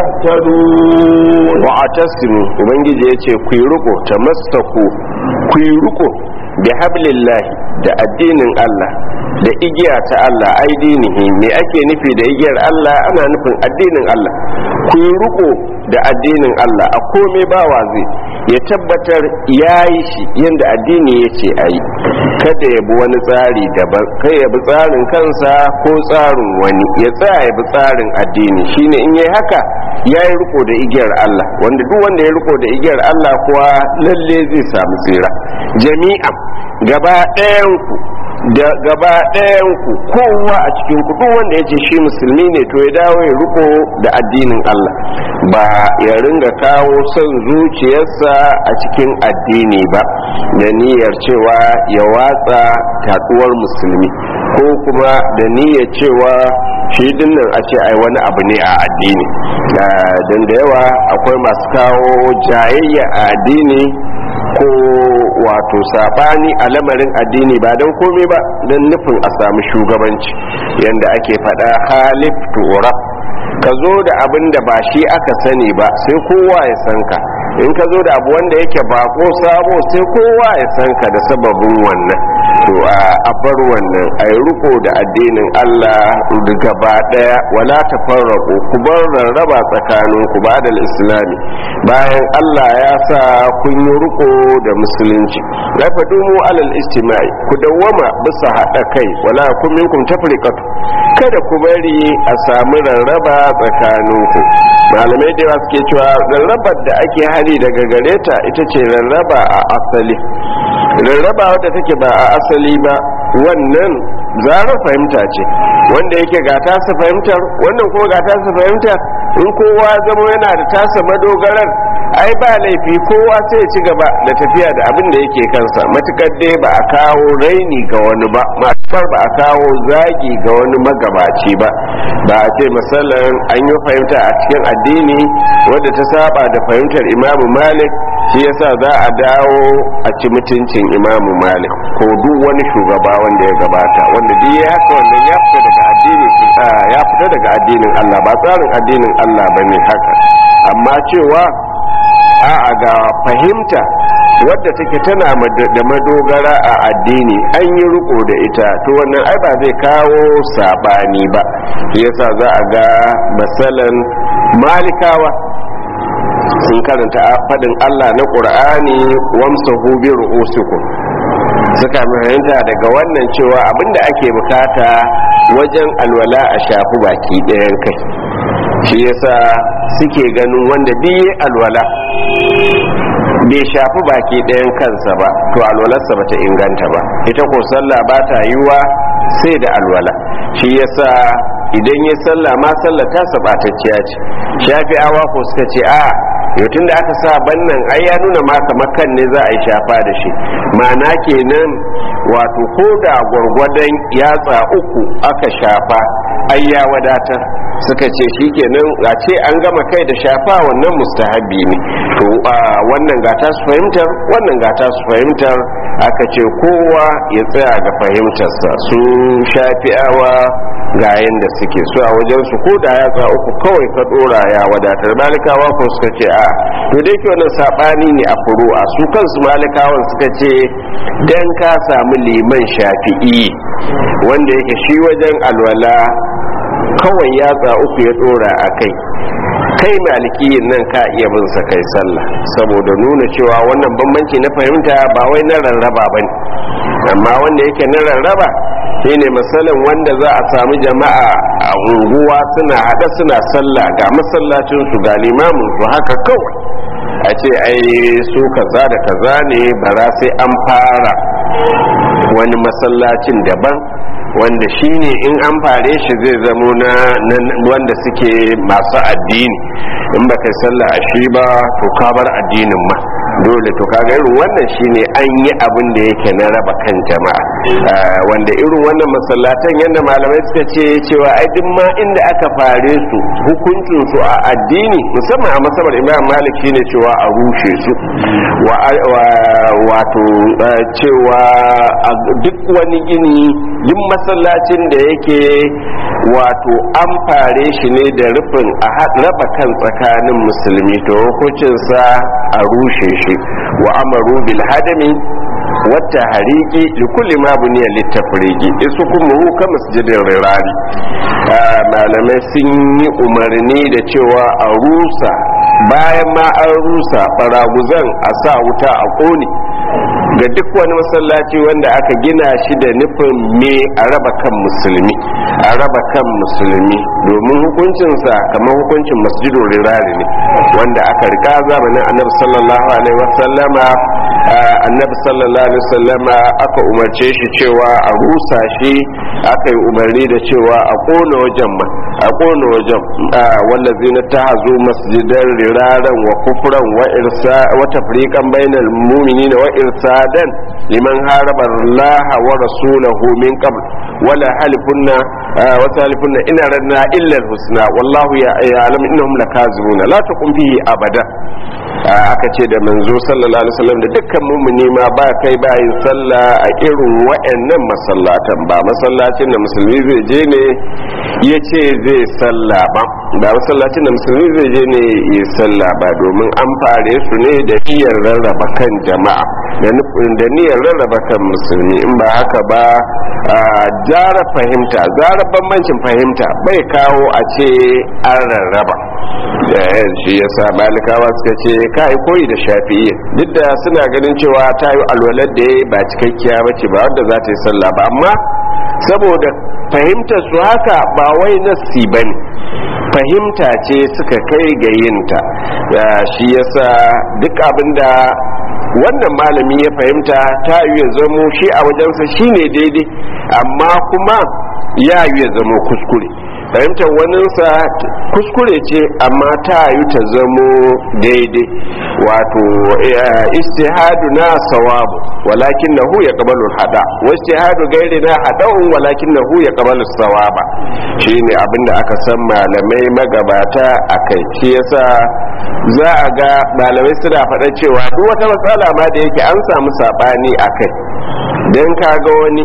تهتدون wa'atasimu ubangiji ya ce ku yi riko ta mastaku ku yi riko bi hablillahi da addinin Allah da igiya ta Allah ai dinihi me ake nufi da igiyar Allah ana nufin addinin Allah ku yi riko da addinin Allah a komai bawa zai ya tabbatar ya yi shi yadda addini ya ce a yi kada ya bi wani tsari daban kai ya bi tsarin kansa ko tsarin wani ya tsaya ya bi tsarin addini shine in yi haka ya yi riko da igiyar Allah wanda duk wanda ya riko da igiyar Allah kuwa lalle zai samu tsira jami'an gaba ɗayan ku da gaba ɗayan ku kowa a cikin ku duk wanda ya ce shi musulmi ne to ya dawo ya riko da addinin Allah ba ya ringa kawo son zuciyarsa a cikin addini ba da niyyar cewa ya watsa taduwar musulmi ko kuma da niyyar cewa shi dinnan a ce ai wani abu ne a addini don da yawa akwai masu kawo jayayya a addini ko wato sabani a lamarin addini ba don komai ba don nufin a samu shugabanci yadda ake faɗa halif tura ka zo da abin da ba shi aka sani ba sai kowa ya san ka in ka zo da abu wanda yake bako sabo sai kowa ya san ka da sababin wannan to a bar wannan a yi riko da addinin Allah gaba daya wala ta farrako ku bar rarraba tsakanin ku ba da islami bayan Allah ya sa kun yi riko da musulunci la fadumu alal istima'i ku dawwama bisa hada kai wala kun minkum tafriqatu kada ku bari a samu rarraba tsakaninku malamai da yawa suke cewa rarrabar da ake hari daga gare ta ita ce rarraba a asali rarraba wadda take ba a asali ba wannan zarar fahimta ce wanda yake ga tasa fahimtar wannan kuma ga tasa fahimtar in kowa zama yana da tasa madogarar ai ba laifi kowa sai ya ci gaba da tafiya da abin da yake kansa matukar dai ba a kawo raini ga wani ba matukar ba a kawo zagi ga wani magabaci ba ba a ce misalin an yi fahimta a cikin addini wadda ta saba da fahimtar imamu malik shi yasa za a dawo a ci mutuncin imamu malik ko duk wani shugaba wanda ya gabata wanda duk ya haka wannan ya fita daga addini ya fita daga addinin Allah ba tsarin addinin Allah bane haka amma cewa a'a ga fahimta wadda take tana da madogara a addini an yi riko da ita to wannan ai ba zai kawo sabani ba yasa za a ga masalan malikawa sun karanta faɗin Allah na ƙur'ani wamsahu bi ru'usikum suka fahimta daga wannan cewa abinda ake bukata wajen alwala a shafi baki ɗayan kai shi yasa suke ganin wanda biye alwala bai shafi baki ɗayan kansa ba to alwalarsa bata inganta ba ita ko sallah ba ta yiwa sai da alwala shi yasa idan ya sallah ma sallah ta sabatacciya ce shafi awa ko suka ce a yau tun da aka sa bannan ai ya nuna ma kamar kan ne za a yi shafa da shi ma'ana kenan wato ko da gwargwadon yatsa uku aka shafa ai ya wadatar suka ce shi kenan a ce an gama kai da shafa wannan mustahabi ne to wannan gata su fahimtar wannan gata su fahimtar aka ce kowa ya tsaya ga fahimtarsa su shafi'awa ga yanda suke su a wajen su ko da yatsa uku kawai ka dora ya wadatar malikawa ko suka ce a to dai ke wannan sabani ne a furu'a su kansu malikawan suka ce dan ka samu liman shafi'i wanda yake shi wajen alwala kawai yatsa uku ya dora a kai kai malikiyin nan ka iya bin sa kai sallah saboda nuna cewa wannan bambanci na fahimta ba wai na rarraba bane amma wanda yake na rarraba shine misalin wanda za a samu jama'a a unguwa suna hada suna sallah ga masallacin su ga limamin su haka kawai a ce ai su kaza da kaza ne bara sai an fara wani masallacin daban wanda shine in an fare shi zai zamo na wanda suke masu addini in baka sallah a shi ba to ka bar addinin ma dole to kaga irin wannan shine an yi abin da yake na raba kan jama'a wanda irin wannan masallatan yadda malamai suka ce cewa ai duk ma inda aka fare su hukuncin su a addini musamman a masabar imam malik shine cewa a rushe su wato cewa duk wani gini duk masallacin da yake wato an fare shi ne da rufin a raba kan tsakanin musulmi to hukuncinsa a rushe shi wa amaru bil hadami wata hariki da kulli ma buniya littafiriki isu kuma hu ka masjidin rirari malamai sun yi umarni da cewa a rusa bayan ma an rusa baraguzan a sa wuta a kone ga duk wani masallaci wanda aka gina shi da nufin me a raba kan musulmi a raba kan musulmi domin hukuncinsa kamar hukuncin masjidun rirari ne wanda aka rika zamanin annabi sallallahu alaihi wasallama annabi sallallahu alaihi wasallama aka umarce shi cewa a rusa shi aka yi umarni da cewa a kona wajen ma a kona wajen wallazi na ta hazo masjidan riraran wa kufran wa irsa wa tafriqan bainal mu'minina wa irsadan liman haraba Allah wa rasulahu min qabl wala halifunna wa halifunna ina ranna illa husna wallahu ya ya'lamu innahum lakazibuna la taqum fihi abada aka ce da manzo sallallahu alaihi wasallam da dukkan mummuni ma ba kai ba yin sallah a irin wayannan masallatan ba masallacin da musulmi zai je ne ya ce zai sallah ba ba masallacin da musulmi zai je ne ya sallah ba domin an fare su ne da niyyar rarraba kan jama'a da nufin da niyyar rarraba kan musulmi in ba haka ba zara fahimta zara bambancin fahimta bai kawo a ce an rarraba shi yasa malikawa suka ce kai koyi da shafi'i duk da suna ganin cewa ta yi alwalar da ya ba cikakkiya ba ce ba wadda za ta yi sallah ba amma saboda fahimtar su haka ba wai nassi ba ne fahimta ce suka kai ga yinta shi yasa duk abinda wannan malami ya fahimta ta yi ya zamo shi a wajensa shine daidai amma kuma ya yi ya zamo kuskure fahimtar waninsa kuskure ce amma ta yi ta zamo daidai wato istihadu na sawabu walakin na hu ya kabalu hada wa istihadu gairi na hada'un walakin na hu ya kabalu sawaba shi ne abinda aka san malamai magabata a kai shi yasa za a ga malamai suna faɗa cewa duk wata matsala ma da yake an samu saɓani a kai don ka ga wani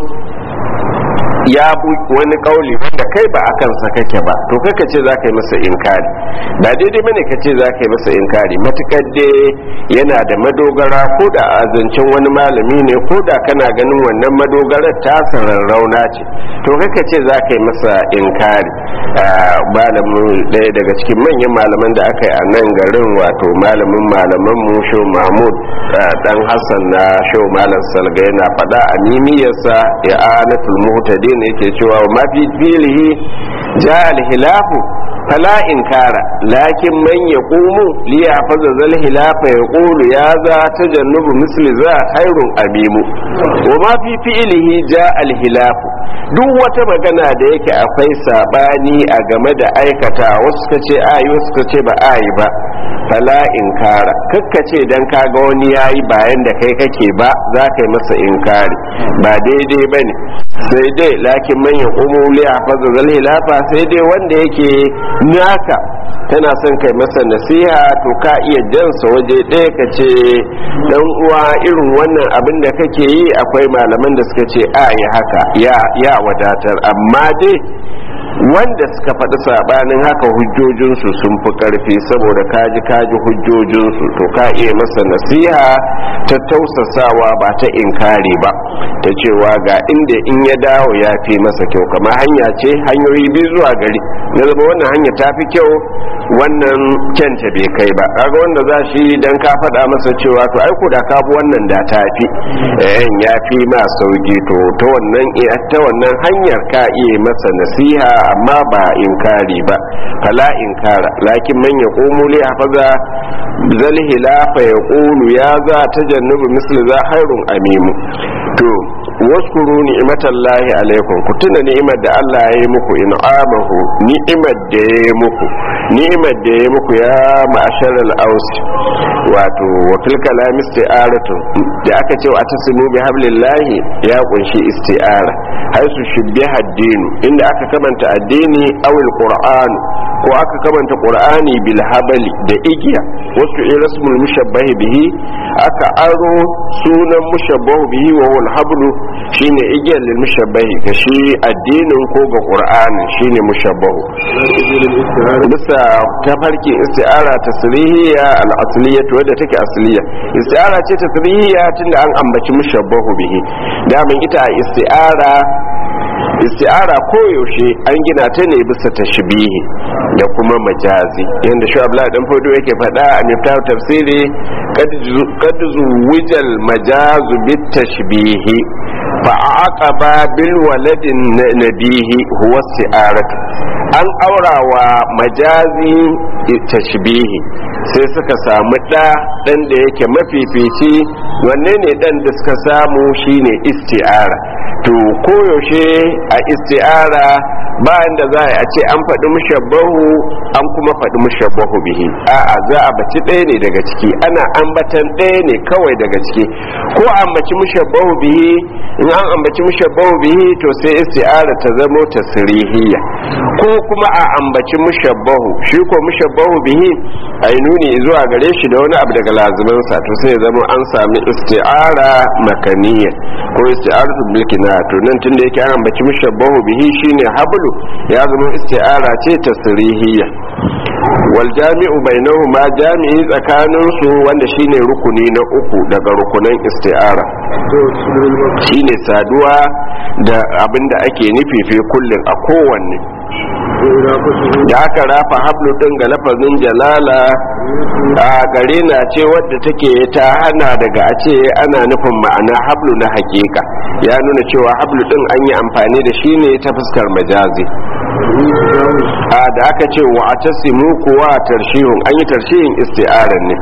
ya bu wani kauli wanda kai ba akan sa kake ba to kaka ce za ka yi masa inkari ba daidai bane ka ce za ka yi masa inkari matukar dai yana da madogara ko da a zancen wani malami ne ko da kana ganin wannan madogarar ta sararrauna ce to kaka ce za ka yi masa inkari malamin ɗaya daga cikin manyan malaman da aka yi a nan garin wato malamin malaman mu shau mahmud dan hassan na shau malam salga yana faɗa a mimiyarsa ya anatul muhtadin ne yake cewa ma fi filihi ja al-hilafu fala inkara lakin man yaqumu li yafaza zal hilafa yaqulu ya za tajannubu misli za khairun abimu wa ma fi fi'lihi ja al hilafu duk wata magana da yake akwai sabani a game da aikata wasu suka ce ayi wasu suka ce ba ayi ba fala inkara kakka ce dan kaga wani yayi bayan da kai kake ba za ka yi masa inkari ba daidai bane sai dai lakin man yaqumu li yafaza zal hilafa sai dai wanda yake naka tana son kai masa nasiha to ka iya jansa waje ɗaya ka ce dan uwa irin wannan abin da kake yi akwai malaman da suka ce a yi haka ya wadatar amma dai wanda suka faɗi saɓanin haka hujjojinsu sun fi ƙarfi saboda kaji kaji hujjojinsu to ka iya masa nasiha ta tausasawa ba ta inkari ba ta cewa ga inda in ya dawo ya fi masa kyau kamar hanya ce hanyoyi biyu zuwa gari na zama wannan hanya ta fi kyau wannan kyanta bai kai ba kaga wanda za shi dan ka faɗa masa cewa to ai da ka bi wannan da ta fi eh ya fi ma sauki to ta wannan ta wannan hanyar ka iya masa nasiha amma ba inkari ba fala inkara lakin man yaqumu li hafaza zal hilafa yaqulu ya za tajannubu misli za hairun amimu to waskuru ni'matallahi alaikum ku tuna ni'imar da Allah ya yi muku in'amahu ni'imar da ya yi muku ni'imar da ya yi muku ya ma'asharal aus wato wa fil kalam isti'aratu da aka ce wa tasimu bi hablillahi ya kunshi isti'ara haisu shubbiha ad-dinu inda aka kamanta addini awil qur'an ko aka kamanta qur'ani bil habali da igiya wasu irasmul mushabbahi bihi aka aro sunan mushabbahu bihi wa huwa al-hablu shine igiyar lil mushabbahi ga shi addinin ko ga qur'ani shine mushabbahu bisa tafarki isti'ara tasrihiyya al-asliyya wadda take asliya isti'ara ce tasrihiyya tunda an ambaci mushabbahu bihi damin ita isti'ara isti'ara koyaushe an gina ta ne bisa tashbihi da kuma majazi yadda shi abu dan fodo yake faɗa a miftar tafsiri kad zuwijal majazu bit tashbihi fa aqaba bil waladin nabihi huwa isti'aratu an aurawa majazi tashbihi sai suka samu ɗa ɗan da yake mafifici wanne ne ɗan da suka samu shine isti'ara to koyaushe a isti'ara bayan da za a ce an faɗi mushabbahu an kuma faɗi mushabbahu bihi a'a za a baci ɗaya ne daga ciki ana ambatan ɗaya ne kawai daga ciki ko ambaci mushabbahu bihi in an ambaci mushabbahu bihi to sai isti'ara ta zamo tasrihiyya ko kuma a ambaci mushabbahu shi ko mushabbahu bihi a yi nuni zuwa gare shi da wani abu daga lazumansa to sai ya zama an sami isti'ara makaniya ko isti'aratu bilkina to nan tunda yake an ambaci mushabbahu bihi shine hablu ya zama isti'ara ce tasrihiyya wal jami'u bainahuma jami'i tsakanin su wanda shine rukuni na uku daga rukunan isti'ara shine saduwa da abinda ake nufi fi kullin a kowanne da aka rafa hablu din ga lafazin jalala a gare na ce wadda take ta hana daga a ce ana nufin ma'ana hablu na hakika ya nuna cewa hablu din an yi amfani da shi ne ta fuskar majazi a da aka ce wa a tasimu kuwa tarshihun an yi tarshihin isti'arar ne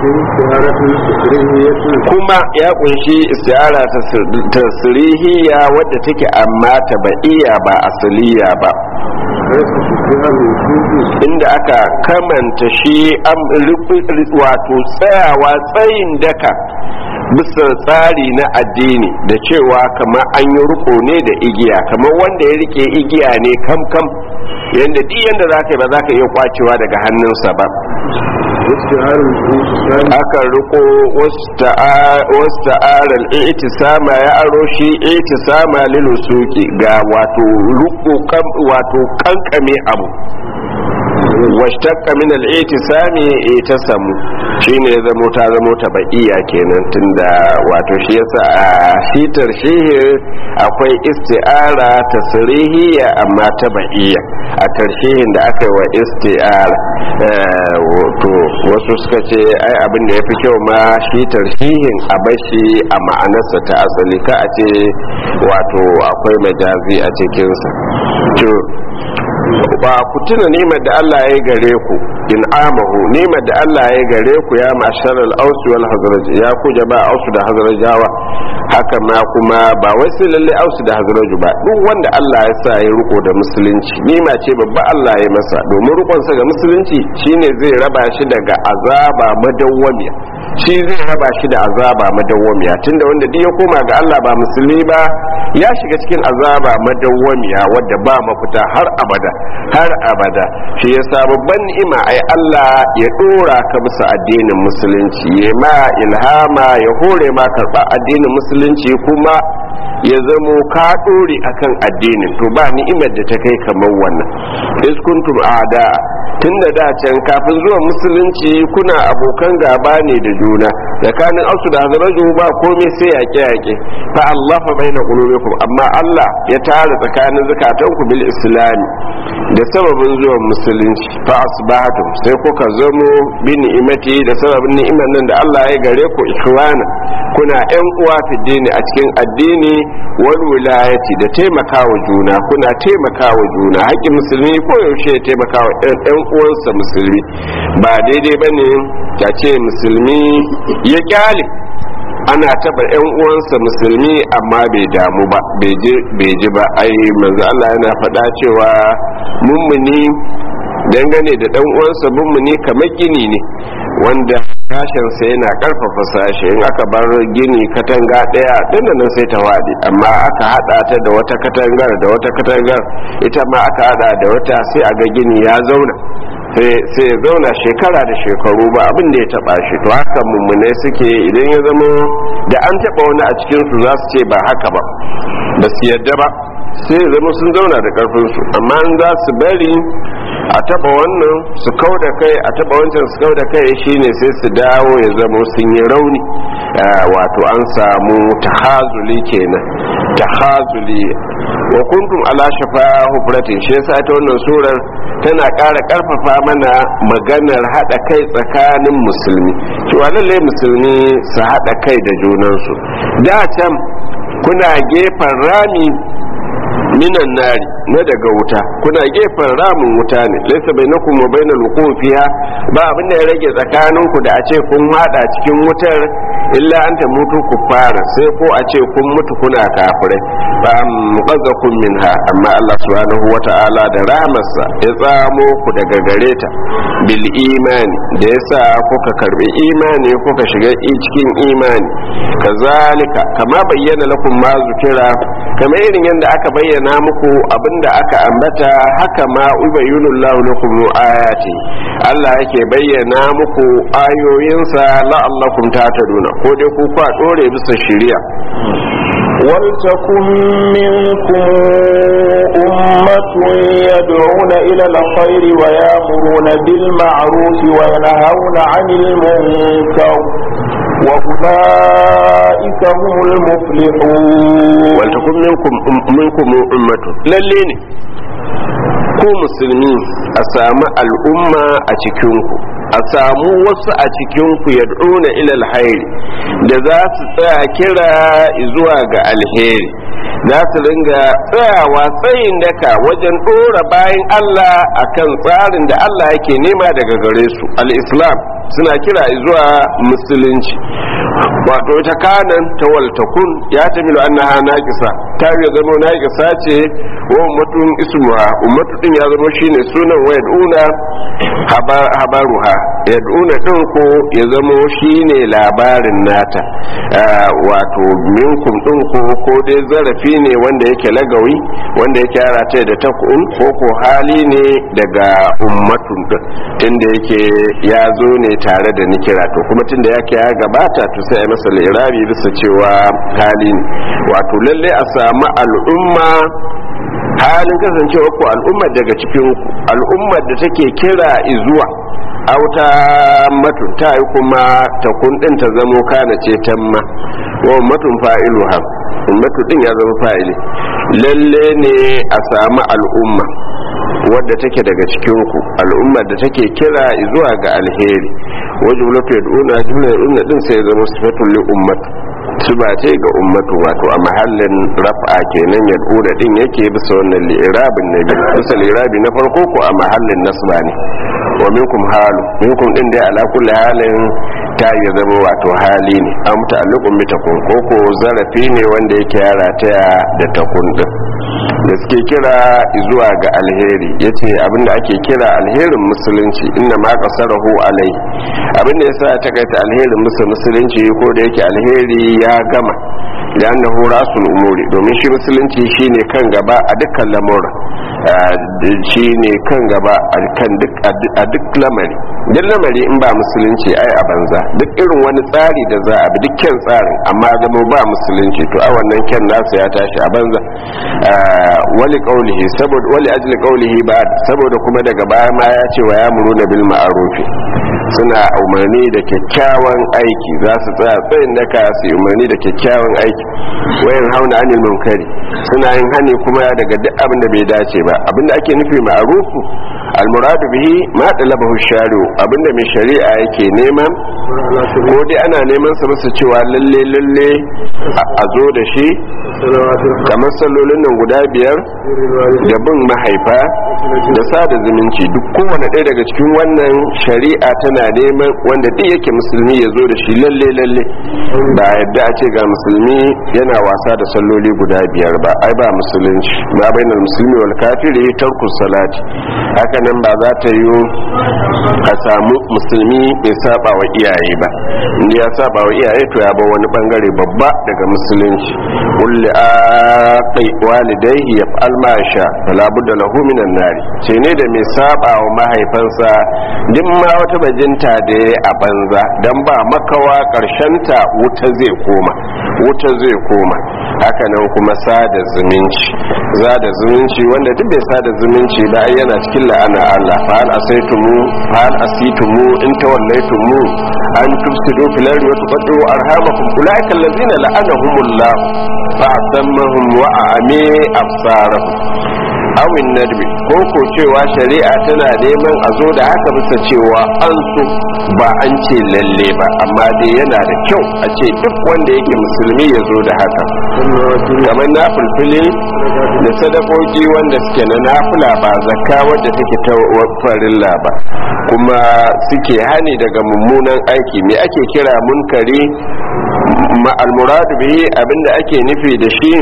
kuma ya kunshi isti'ara tasirihiyya wadda take amma tabaiya ba asaliya ba inda aka kamanta shi wato tsayawa tsayin daka bisa tsari na addini da cewa kamar an yi riko ne da igiya kamar wanda ya rike igiya ne kam kam yadda duk yadda za ka yi ba za ka iya kwacewa daga hannunsa ba aka riko wasu ta'arar itisama ya aro shi itisama lilusuki ga wato riko wato kankame abu washtaqqa min al-i'tisami itasamu shine ya zamo ta zamo ta ba'iya kenan tunda wato shi yasa a shitar shihi akwai isti'ara tasrihiyya amma ta ba'iya a tarshihin da aka yi wa isti'ara to wasu suka ce ai abin da ya fi kyau ma shi tarshihin a bashi a ma'anarsa ta asali ka a ce wato akwai majazi a cikinsa ba ku tuna nimar da Allah ya yi gare ku in amahu nimar da Allah ya yi gare ku ya mashar al-aus wal hazraj ya ku jaba ausu da hazrajawa haka ma kuma ba wai sai lalle ausu da hazraj ba duk wanda Allah ya sa ya riko da musulunci nima ce babba Allah ya masa domin rikon sa ga musulunci shine zai raba shi daga azaba madawwamiya shi zai raba shi da azaba madawwamiya tunda wanda duk ya koma ga Allah ba musulmi ba ya shiga cikin azaba madawwamiya wadda ba mafita har abada har abada shi yasa babban ni'ima ai Allah ya dora ka bisa addinin musulunci ya ma ilhama ya hore ma karba addinin musulunci kuma ya zamo ka dore akan addinin to ba ni'imar da ta kai kamar wannan is kuntum a'da tunda da can kafin zuwa musulunci kuna abokan gaba ne da juna tsakanin ausu da hazaraju ba komai sai yaƙe yaƙe fa Allah fa baina qulubikum amma Allah ya tara tsakanin zakatanku bil islami da sababin zuwan musulunci fa asbahatum sai kuka zamo bi ni'imati da sababin ni'imar nan da Allah ya gare ku ikhwana kuna yan uwa fi dini a cikin addini wal wilayati da taimakawa juna kuna taimakawa juna haƙƙin musulmi ko yaushe ya taimakawa ɗan uwansa musulmi ba daidai bane ta ce musulmi ya kyale ana taba yan uwansa musulmi amma bai damu ba bai ji ba ai manzo Allah yana faɗa cewa mummuni dangane da dan uwansa mummuni kamar gini ne wanda sashensa yana karfafa sashe in aka bar gini katanga daya nan sai ta waɗe amma aka hada ta da wata katangar da wata katangar ita ma aka hada da wata sai a ga gini ya zauna sai ya zauna shekara da shekaru ba abin da ya taba shi to haka mummune suke idan ya zama da an taba wani a cikinsu za su ce ba haka ba ba su yadda ba sai ya zama sun zauna da karfinsu amma in za su bari a taba wannan su kau da kai a taba wancan su kau da kai shine sai su dawo ya zama sun yi rauni wato an samu tahazuli kenan tahazuli wa kuntum ala shafa hufratin shi yasa ta wannan surar tana ƙara ƙarfafa mana maganar haɗa kai tsakanin musulmi cewa lallai musulmi su haɗa kai da junansu da can kuna gefen rami minan nari na daga wuta kuna gefen ramin wuta ne laisa bainakum wa bainal wuqufiha ba abin da ya rage tsakaninku da a ce kun hada cikin wutar illa an ta mutu ku fara sai ko a ce kun mutu kuna kafirai ba muqazzakum minha amma Allah subhanahu wata'ala da rahmarsa ya tsamo ku daga gare ta bil imani da yasa kuka karbi imani kuka shiga cikin imani kazalika kama bayyana lakum ma zukira kamar irin yadda aka bayyana muku abinda aka ambata haka ma ubayyinu Allah lakum ayati Allah yake bayyana muku ayoyinsa la'allakum tataduna ko dai ku kwa dore bisa shari'a ولتكن منكم أمة يدعون إلى الخير ويأمرون بالمعروف وينهون عن المنكر وأولئك هم المفلحون ولتكن منكم منكم أمة لليني ku musulmi a samu al'umma a cikinku a samu wasu a cikinku ya ɗona ilal hairi da za su tsaya kira zuwa ga alheri za su ringa tsayawa tsayin daka wajen ɗora bayan Allah akan tsarin da Allah yake nema daga gare su al-islam suna kira zuwa musulunci wato ita kanan ta waltakun ya tamilu annaha naqisa ta ya zama naqisa ce wa ummatun ismuha ummatu din ya zama shine sunan wa yad'una habaruha yad'una din ko ya zama shine labarin nata wato minkum din ko ko dai zarafi ne wanda yake lagawi wanda yake yara ta da takun ko ko hali ne daga ummatun din tunda yake ya zo ne tare da nikira to kuma tunda yake ya gabata to sai a masa lirabi bisa cewa hali ne wato lalle a samu al'umma halin kasancewa ku al'ummar daga cikin ku al'ummar da take kira izuwa auta matun ta yi kuma ta kundin ta zamo kana ce tamma wa ummatun fa'iluha ummatu din ya zama fa'ili lalle ne a samu al'umma wadda take daga cikinku al'ummar da take kira zuwa ga alheri wajen lafi yad'una jumla yad'una din sai zama sifatul li ummatu su ba ce ga ummatu wato a mahallin raf'a kenan yad'una din yake bisa wannan li'irabin na biyu bisa li'irabi na farko ko a mahallin nasba ne wa minkum halu minkum din dai ala kulli halin ta ya zama wato hali ne an muta'alliqun bi takun ko ko zarafi ne wanda yake yara ta da takun din da suke kira zuwa ga alheri yace abinda ake kira alherin musulunci inna ma qasarahu alai abinda yasa ta kaita alherin musulunci ko da yake alheri ya gama da annahu rasul umuri domin shi musulunci shine kan gaba a dukkan lamura shine kan gaba a duk lamari duk lamari in ba musulunci ai a banza duk irin wani tsari da za a bi dukkan tsarin amma zama ba musulunci to a wannan kyan nasa ya tashi a banza wali qaulihi saboda wali ajli qaulihi ba saboda kuma daga baya ma ya ce wa ya muruna bil ma'rufi suna umarni da kyakkyawan aiki za su tsaya tsayin daka su umarni da kyakkyawan aiki wayan hauna anil munkari suna yin hani kuma daga duk abin da bai dace ba abinda ake nufi ma'rufu almuradu bihi ma talabahu shari'u abinda mai shari'a yake nema ko dai ana neman sa masa cewa lalle lalle a zo da shi kamar sallolin nan guda biyar da bin mahaifa da sada zumunci duk kowane ɗaya daga cikin wannan shari'a tana neman wanda duk yake musulmi ya zo da shi lalle lalle ba yadda a ce ga musulmi yana wasa da salloli guda biyar ba ai ba musulunci ba bainal musulmi wal kafiri tarku salati haka nan ba za ta yi a samu musulmi bai saba wa iyaye ba inda ya saba wa iyaye to ya bar wani bangare babba daga musulunci kulli aqi walidayhi yaf'al ma sha fala budda lahu minan nari ce ne da mai saba wa mahaifansa duk ma wata bajinta da ya a banza dan ba makawa ta wuta zai koma wuta zai koma haka nan kuma sada zumunci sada zumunci wanda duk bai sada zumunci ba yana cikin la'ana Allah fa hal asaitumu fa hal asitumu in tawallaytumu an tufsidu fil ardi wa tuqaddu arhamakum ulaika allazina la'anahumullah fa asammahum wa a'ami absarahum awin nadbi ko ko cewa shari'a tana neman a zo da haka bisa cewa an so ba an ce lalle ba amma dai yana da kyau a ce duk wanda yake musulmi ya zo da haka kamar na fulfili da sadakoki wanda suke na nafula ba zakka wadda take ta farilla ba kuma suke hani daga mummunan aiki me ake kira munkari ma almuradu bihi abinda ake nufi da shi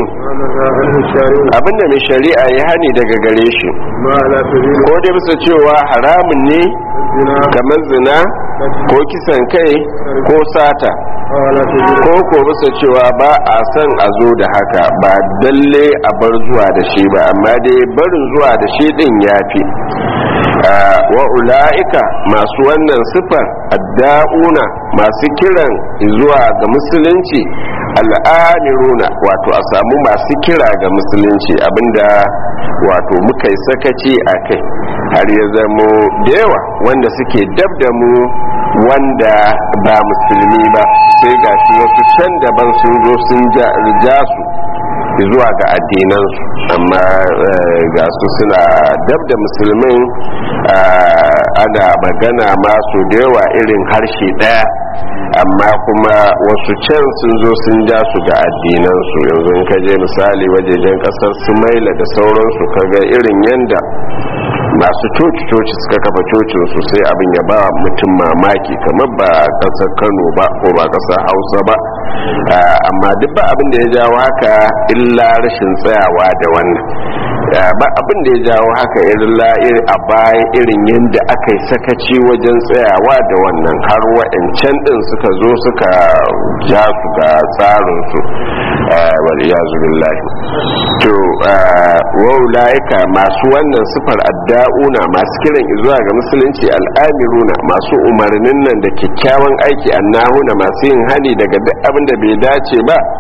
abinda mai shari'a ya hani daga gare shi ko dai bisa cewa haramun ne kamar zina ko kisan kai ko sata ko ko bisa cewa ba a son a zo da haka ba dalle a bar zuwa da shi ba amma dai barin zuwa da shi din ya fi wa ula'ika masu wannan sifar adda'una masu kiran zuwa ga musulunci al'amiruna wato a samu masu kira ga musulunci abinda wato muka yi sakaci a kai har ya zamo da yawa wanda suke dab da mu wanda ba musulmi ba sai ga shi wasu can daban sun zo sun ja su zuwa ga addinansu amma ga su suna dab da musulmin ana magana masu da yawa irin harshe daya amma kuma wasu can sun zo sun ja su ga addinansu yanzu in ka je misali wajejen kasar sumaila da sauransu kaga irin yanda masu coci-coci suka kafa cocinsu sai abin ya ba mutum mamaki kamar ba kasar kano ba ko ba kasar hausa ba amma duk ba abin da ya jawo haka illa rashin tsayawa da wannan ba abin da ya jawo haka irin a baya irin yadda aka yi sakaci wajen tsayawa da wannan har wa'ancan din suka zo suka ja su ga tsarinsu waliyazu billahi to waulaika masu wannan sifar adda'una masu kiran zuwa ga musulunci al'amiruna masu umarnin nan da kyakkyawan aiki annahuna masu yin hani daga duk abin da bai dace ba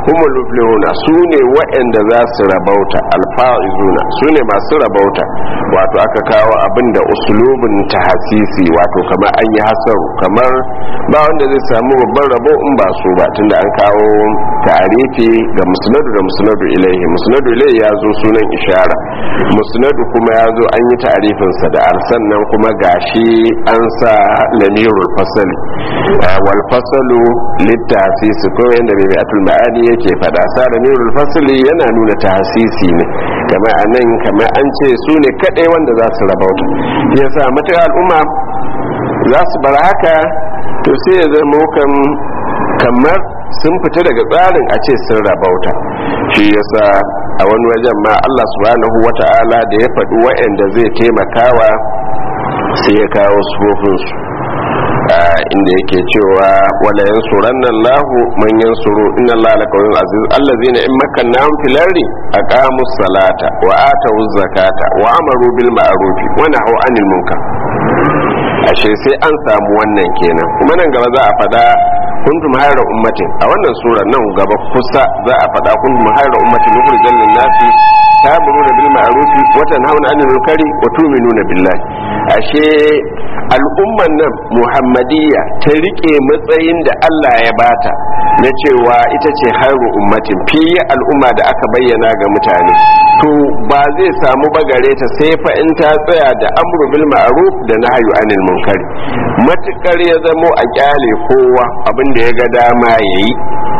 humul muflihuna su ne waɗanda za su rabauta alfa'izuna su ne masu rabauta wato aka kawo abin da usulubin tahasisi wato kamar an yi hasaru kamar ba wanda zai samu babban rabo in ba su ba tunda an kawo ta'arifi ga musnadu da musnadu ilaihi musnadu ilaihi ya zo sunan ishara musnadu kuma ya zo an yi ta'arifinsa da arsan nan kuma gashi an sa lamirul fasali wal fasalu littafisi ko yanda mai atul ma'ani yake fada sa lamirul fasali yana nuna tahsisi ne kamar anan kamar an ce su ne kadai wanda za su rabauta yasa matuƙa al'umma za su bar haka to sai ya zama kan kamar sun fita daga tsarin a ce sun rabauta shi yasa a wani wajen ma Allah subhanahu wata'ala da ya faɗi wa'anda zai taimakawa sai ya kawo sufofinsu inda yake cewa wala yansuranna Allahu man yansuru inna Allaha laqawiyyun aziz allazina in makkannahum fil ardi aqamu salata wa atu zakata wa amaru bil ma'ruf wa nahaw anil munkar ashe sai an samu wannan kenan kuma nan gaba za a fada kuntum hayra ummatin a wannan sura nan gaba kusa za a fada kuntum hayra ummatin mukhrijal lin nasi ta'muruna bil ma'ruf wa tanhauna 'anil munkari wa tu'minuna billahi ashe al'umman nan muhammadiyya ta rike matsayin da Allah ya bata na cewa ita ce hairu ummatin fiye al'umma da aka bayyana ga mutane to ba zai samu bagare ta sai fa in ta tsaya da amru bil ma'ruf da nahyu anil munkari matukar ya zamo a kyale kowa abin da ya ga dama yayi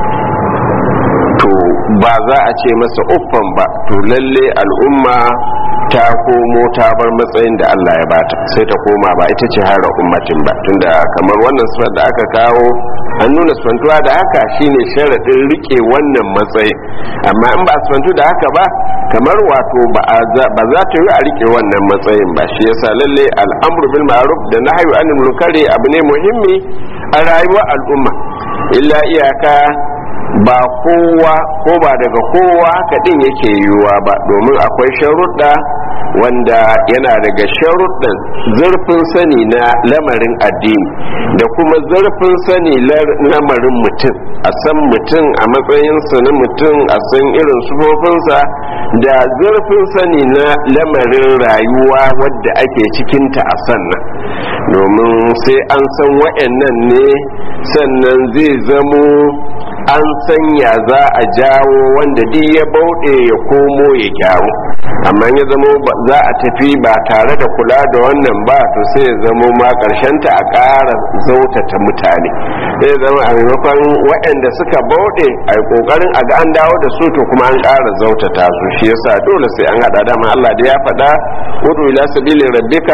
to ba za a ce masa uffan ba to lalle al'umma ta komo ta bar matsayin da Allah ya bata sai ta koma ba ita ce hara ummatin ba tunda kamar wannan sifar da aka kawo an nuna sifantuwa da haka shine sharadin rike wannan matsayin amma in ba sifantu da haka ba kamar wato ba za ta yi a rike wannan matsayin ba shi yasa lalle al'amru bil ma'ruf da nahyu anil munkari abu ne muhimmi a rayuwar al'umma illa iyaka ba kowa ko ba daga kowa haka din yake yiwuwa ba domin akwai sharuɗa wanda yana daga sharuɗin zurfin sani na lamarin addini da kuma zurfin sani lamarin mutum a san mutum a matsayinsa na mutum a san irin sufofinsa da zurfin sani na lamarin rayuwa wadda ake cikinta a sannan domin sai an san wa'annan ne sannan zai zamo an sanya za a jawo wanda duk ya bauɗe ya komo ya gyaru amma ya zamo za a tafi ba tare da kula da wannan ba to sai ya zamo ma ta a ƙara zautata mutane zai zama a maimakon waɗanda suka bauɗe a yi ƙoƙarin a ga an dawo da su to kuma an ƙara zautata su shi yasa dole sai an haɗa dama Allah da ya faɗa udu ila sabili rabbika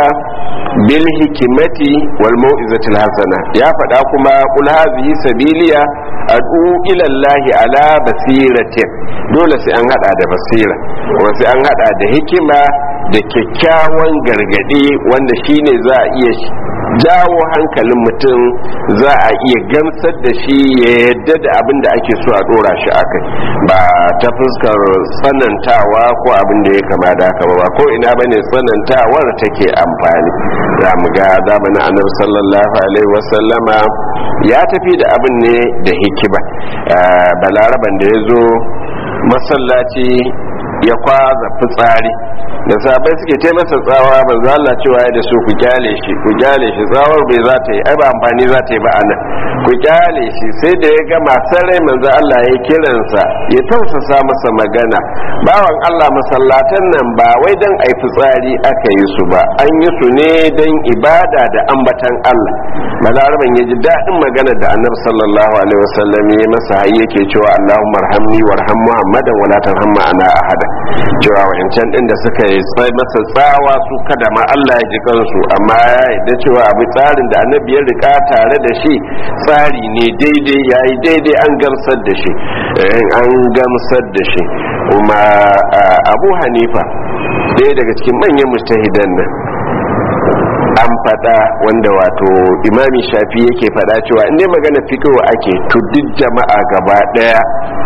bil hikimati wal mau'izatil hasana ya faɗa kuma kul hadhihi sabiliya ad'u ila Allah ala basiratin dole sai an hada da basira kuma sai an hada da hikima da kyakkyawan gargadi wanda shine za a iya jawo hankalin mutum za a iya gamsar da shi ya yadda da abin da ake so a dora shi akai ba ta fuskar tsanantawa ko abin da ya kama da haka ba ko ina bane tsanantawar take amfani za mu ga zamanin annabi sallallahu alaihi wasallama ya tafi da abin ne da hikima balaraban da ya zo masallaci ya kwaza fitsari da sabai suke ta masa tsawa ba za Allah cewa ya da su ku kyale shi ku kyale shi tsawar bai za ta yi ai ba amfani za ta yi ba anan ku kyale shi sai da ya ga masu rai manzo Allah ya kiransa ya tausasa masa magana bawan Allah masallatan nan ba wai dan ai fitsari aka yi su ba an yi su ne dan ibada da ambatan Allah balaraban ya ji daɗin magana da annabi sallallahu alaihi wasallam ya masa har yake cewa Allahumma arhamni warham Muhammadan wala tarham ana ahada cewa wa'ancan din da suka yi masa tsawa su kada ma Allah ya ji kansu amma ya yarda cewa abu tsarin da annabi ya rika tare da shi tsari ne daidai yayi daidai an gamsar da shi an gamsar da shi kuma Abu Hanifa ɗaya daga cikin manyan mustahidan nan an fada wanda wato imami shafi yake fada cewa inda magana fitowa ake to duk jama'a gaba daya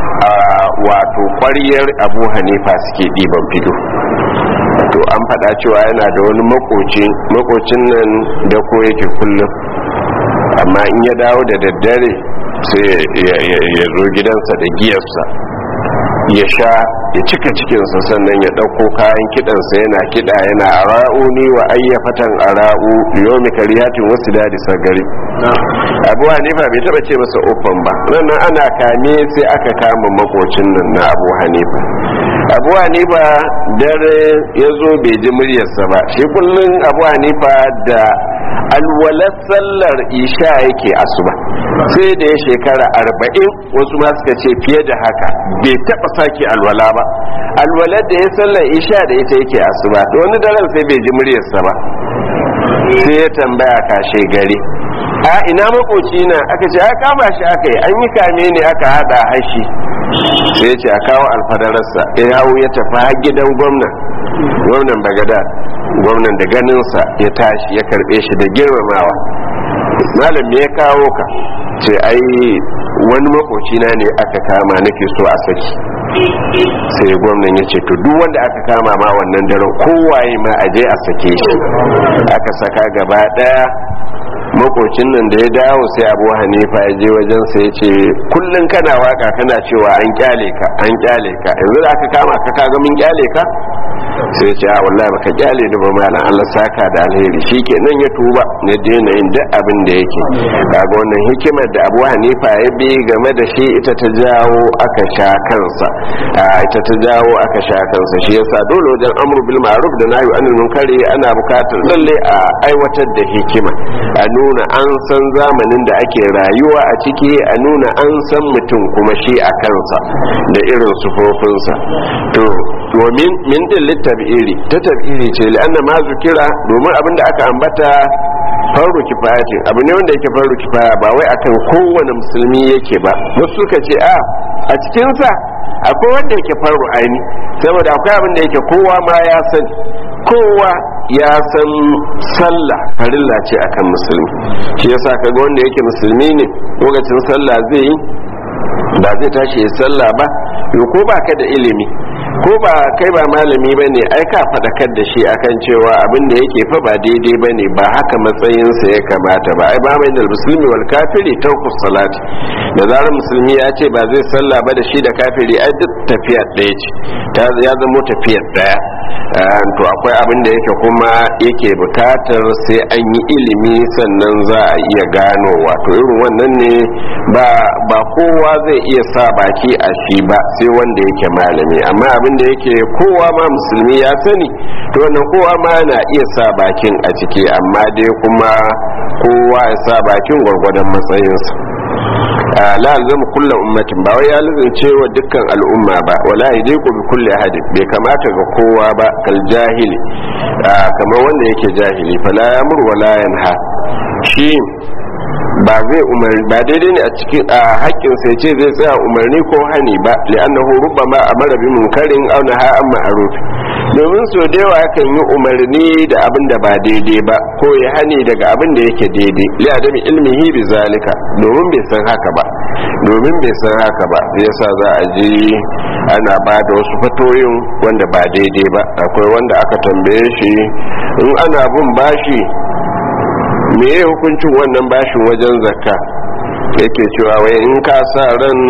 wato kwariyar abu hanifa suke ɗiban fito to an fada cewa yana da wani makoci makocin nan da ko yake kullum amma in ya dawo da daddare sai ya zo gidansa da giyarsa ya sha ya cika cikinsa sannan ya ɗauko kayan kiɗansa yana kiɗa yana ara'u ni wa ayyafatan ara'u yomi kariyatin wasu dadi sagari abu hanifa bai taba ce masa uffan ba nan ana kame sai aka kama makocin nan na abu hanifa abu hanifa dare ya zo bai ji muryarsa ba shi kullum abu hanifa da alwalar sallar isha yake asuba sai da ya shekara arba'in wasu ma suka ce fiye da haka bai taba sake alwala ba alwalar da ya sallar isha da ita yake asuba da wani daren sai bai ji muryarsa ba sai ya tambaya kashe gari a ina makoci na aka ce a kama shi aka yi an yi kame ne aka hada hashi sai ce a kawo alfadararsa ya hau ya tafi har gidan gwamnan gwamnan bagada gwamnan da ganinsa ya tashi ya karbe shi da girmamawa malam me ya kawo ka ce ai wani makocina ne aka kama nake so a saki sai gwamnan ya ce to duk wanda aka kama ma wannan daren kowaye ma a je a sake shi aka saka gaba daya makocin nan da ya dawo sai abu hanifa ya je wajen sai ya ce kullum kana waka kana cewa an kyale ka an kyale ka yanzu da aka kama ka kaga min kyale ka sai ce a wallahi baka kyale ni ba malam Allah saka da alheri shikenan ya tuba ne daina yin duk abin da yake kaga wannan hikimar da Abu Hanifa ya bi game da shi ita ta jawo aka sha kansa ita ta jawo aka sha kansa shi yasa dole wajen amru bil ma'ruf da nahyi anil munkari ana bukatar lalle a aiwatar da hikima a nuna an san zamanin da ake rayuwa a ciki a nuna an san mutum kuma shi a kansa da irin sufofinsa to domin min din littabi'iri ta tab'iri ce li'anna ma zukira domin abin da aka ambata faru kifayatin abu ne wanda yake faru kifaya ba wai akan kowane musulmi yake ba wasu suka ce a a cikinsa akwai wanda yake faru aini saboda akwai abin da yake kowa ma ya san kowa ya san sallah farilla ce akan musulmi shi yasa kaga wanda yake musulmi ne lokacin sallah zai yi ba zai tashi ya sallah ba ko ba ka da ilimi ko ba kai ba malami ba ne ai ka faɗakar da shi akan cewa abin da yake fa ba daidai ba ne ba haka matsayinsa ya kamata ba ai ba mai da musulmi wal kafiri taukus salati da zarar musulmi ya ce ba zai sallah ba da shi da kafiri ai duk tafiyar ɗaya ce ya zama tafiyar ɗaya to akwai abin da yake kuma yake bukatar sai an yi ilimi sannan za a iya gano wato irin wannan ne ba kowa zai iya sa baki a shi ba sai wanda yake malami amma abin da yake kowa ma musulmi ya sani to wannan kowa ma na iya sa bakin a ciki amma dai kuma kowa ya sa bakin gwargwadon matsayinsa la alzamu kulla ummatin ba wai ya lazance wa dukkan al'umma ba wala yadiku bi kulli ahadin bai kamata ga kowa ba kal jahili kamar wanda yake jahili fala yamur wala yanha shi ba zai umarni ba daidai ne a cikin a haƙƙin sai ce zai tsaya umarni ko hani ba li'annahu rubbama amara bi munkarin aw naha an ma'ruf domin so da yawa yakan yi umarni da abin da ba daidai ba ko ya hani daga abin da yake daidai li adami ilmihi bi zalika domin bai san haka ba domin bai san haka ba yasa za a ji ana ba da wasu fatoyin wanda ba daidai ba akwai wanda aka tambaye shi in ana bin bashi me ya hukuncin wannan bashin wajen zakka yake cewa wai in ka sa ran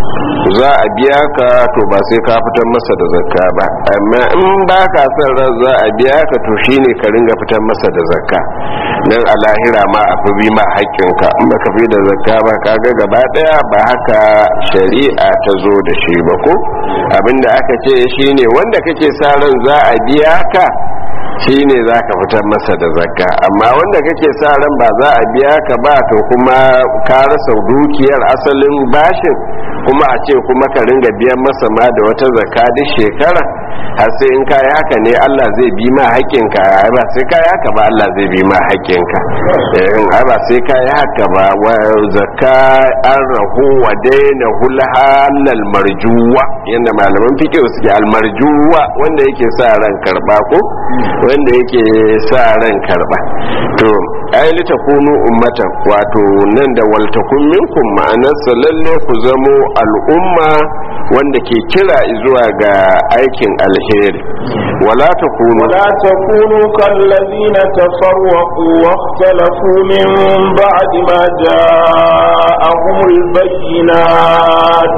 za a biya ka to ba sai ka fitar masa da zakka ba amma in ba ka san ran za a biya ka to shine ka ringa fitar masa da zakka nan a lahira ma a fi bi ma haƙƙinka in ba ka fi da zakka ba ka ga gaba ɗaya ba haka shari'a ta zo da shi ba ko abinda aka ce shine wanda kake sa ran za a biya ka shi ne za ka fitar masa da zakka amma wanda kake sa ran ba za a biya ka ba to kuma ka rasa dukiyar asalin bashin kuma a ce kuma ka ringa biyan masa ma da wata zakka duk shekara har sai in kayi haka ne Allah zai bi ma haƙƙinka ai ba sai kayi haka ba Allah zai bi ma haƙƙinka in ai ba sai kayi haka ba wa zakka an rahu wa daina hulhalal marjuwa yanda malaman fiqh suke al marjuwa wanda yake sa ran karba ko wanda yake sa ran karba to ai lita kunu ummatan wato nan da waltakun minkum ma'anarsa lalle ku zamo al'umma wanda ke kira zuwa ga aikin alheri wala takunu ولا تكونوا كالذين تفرقوا واختلفوا من بعد ما جاءهم البينات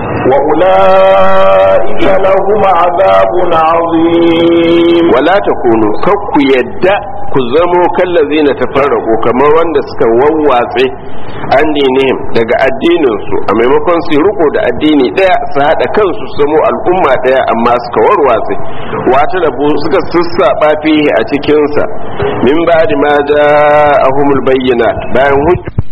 وأولئك لهم عذاب عظيم wala takunu kar ku yadda ku zamo kallazi na tafarraku kamar wanda suka wawwatse an dinihim daga addinin su a maimakon su riko da addini daya su hada kansu su zamo al'umma daya amma suka warwatse wata rabu suka sassaba fihi a cikin sa min ba'di ma ja'ahumul bayyinat bayan hujja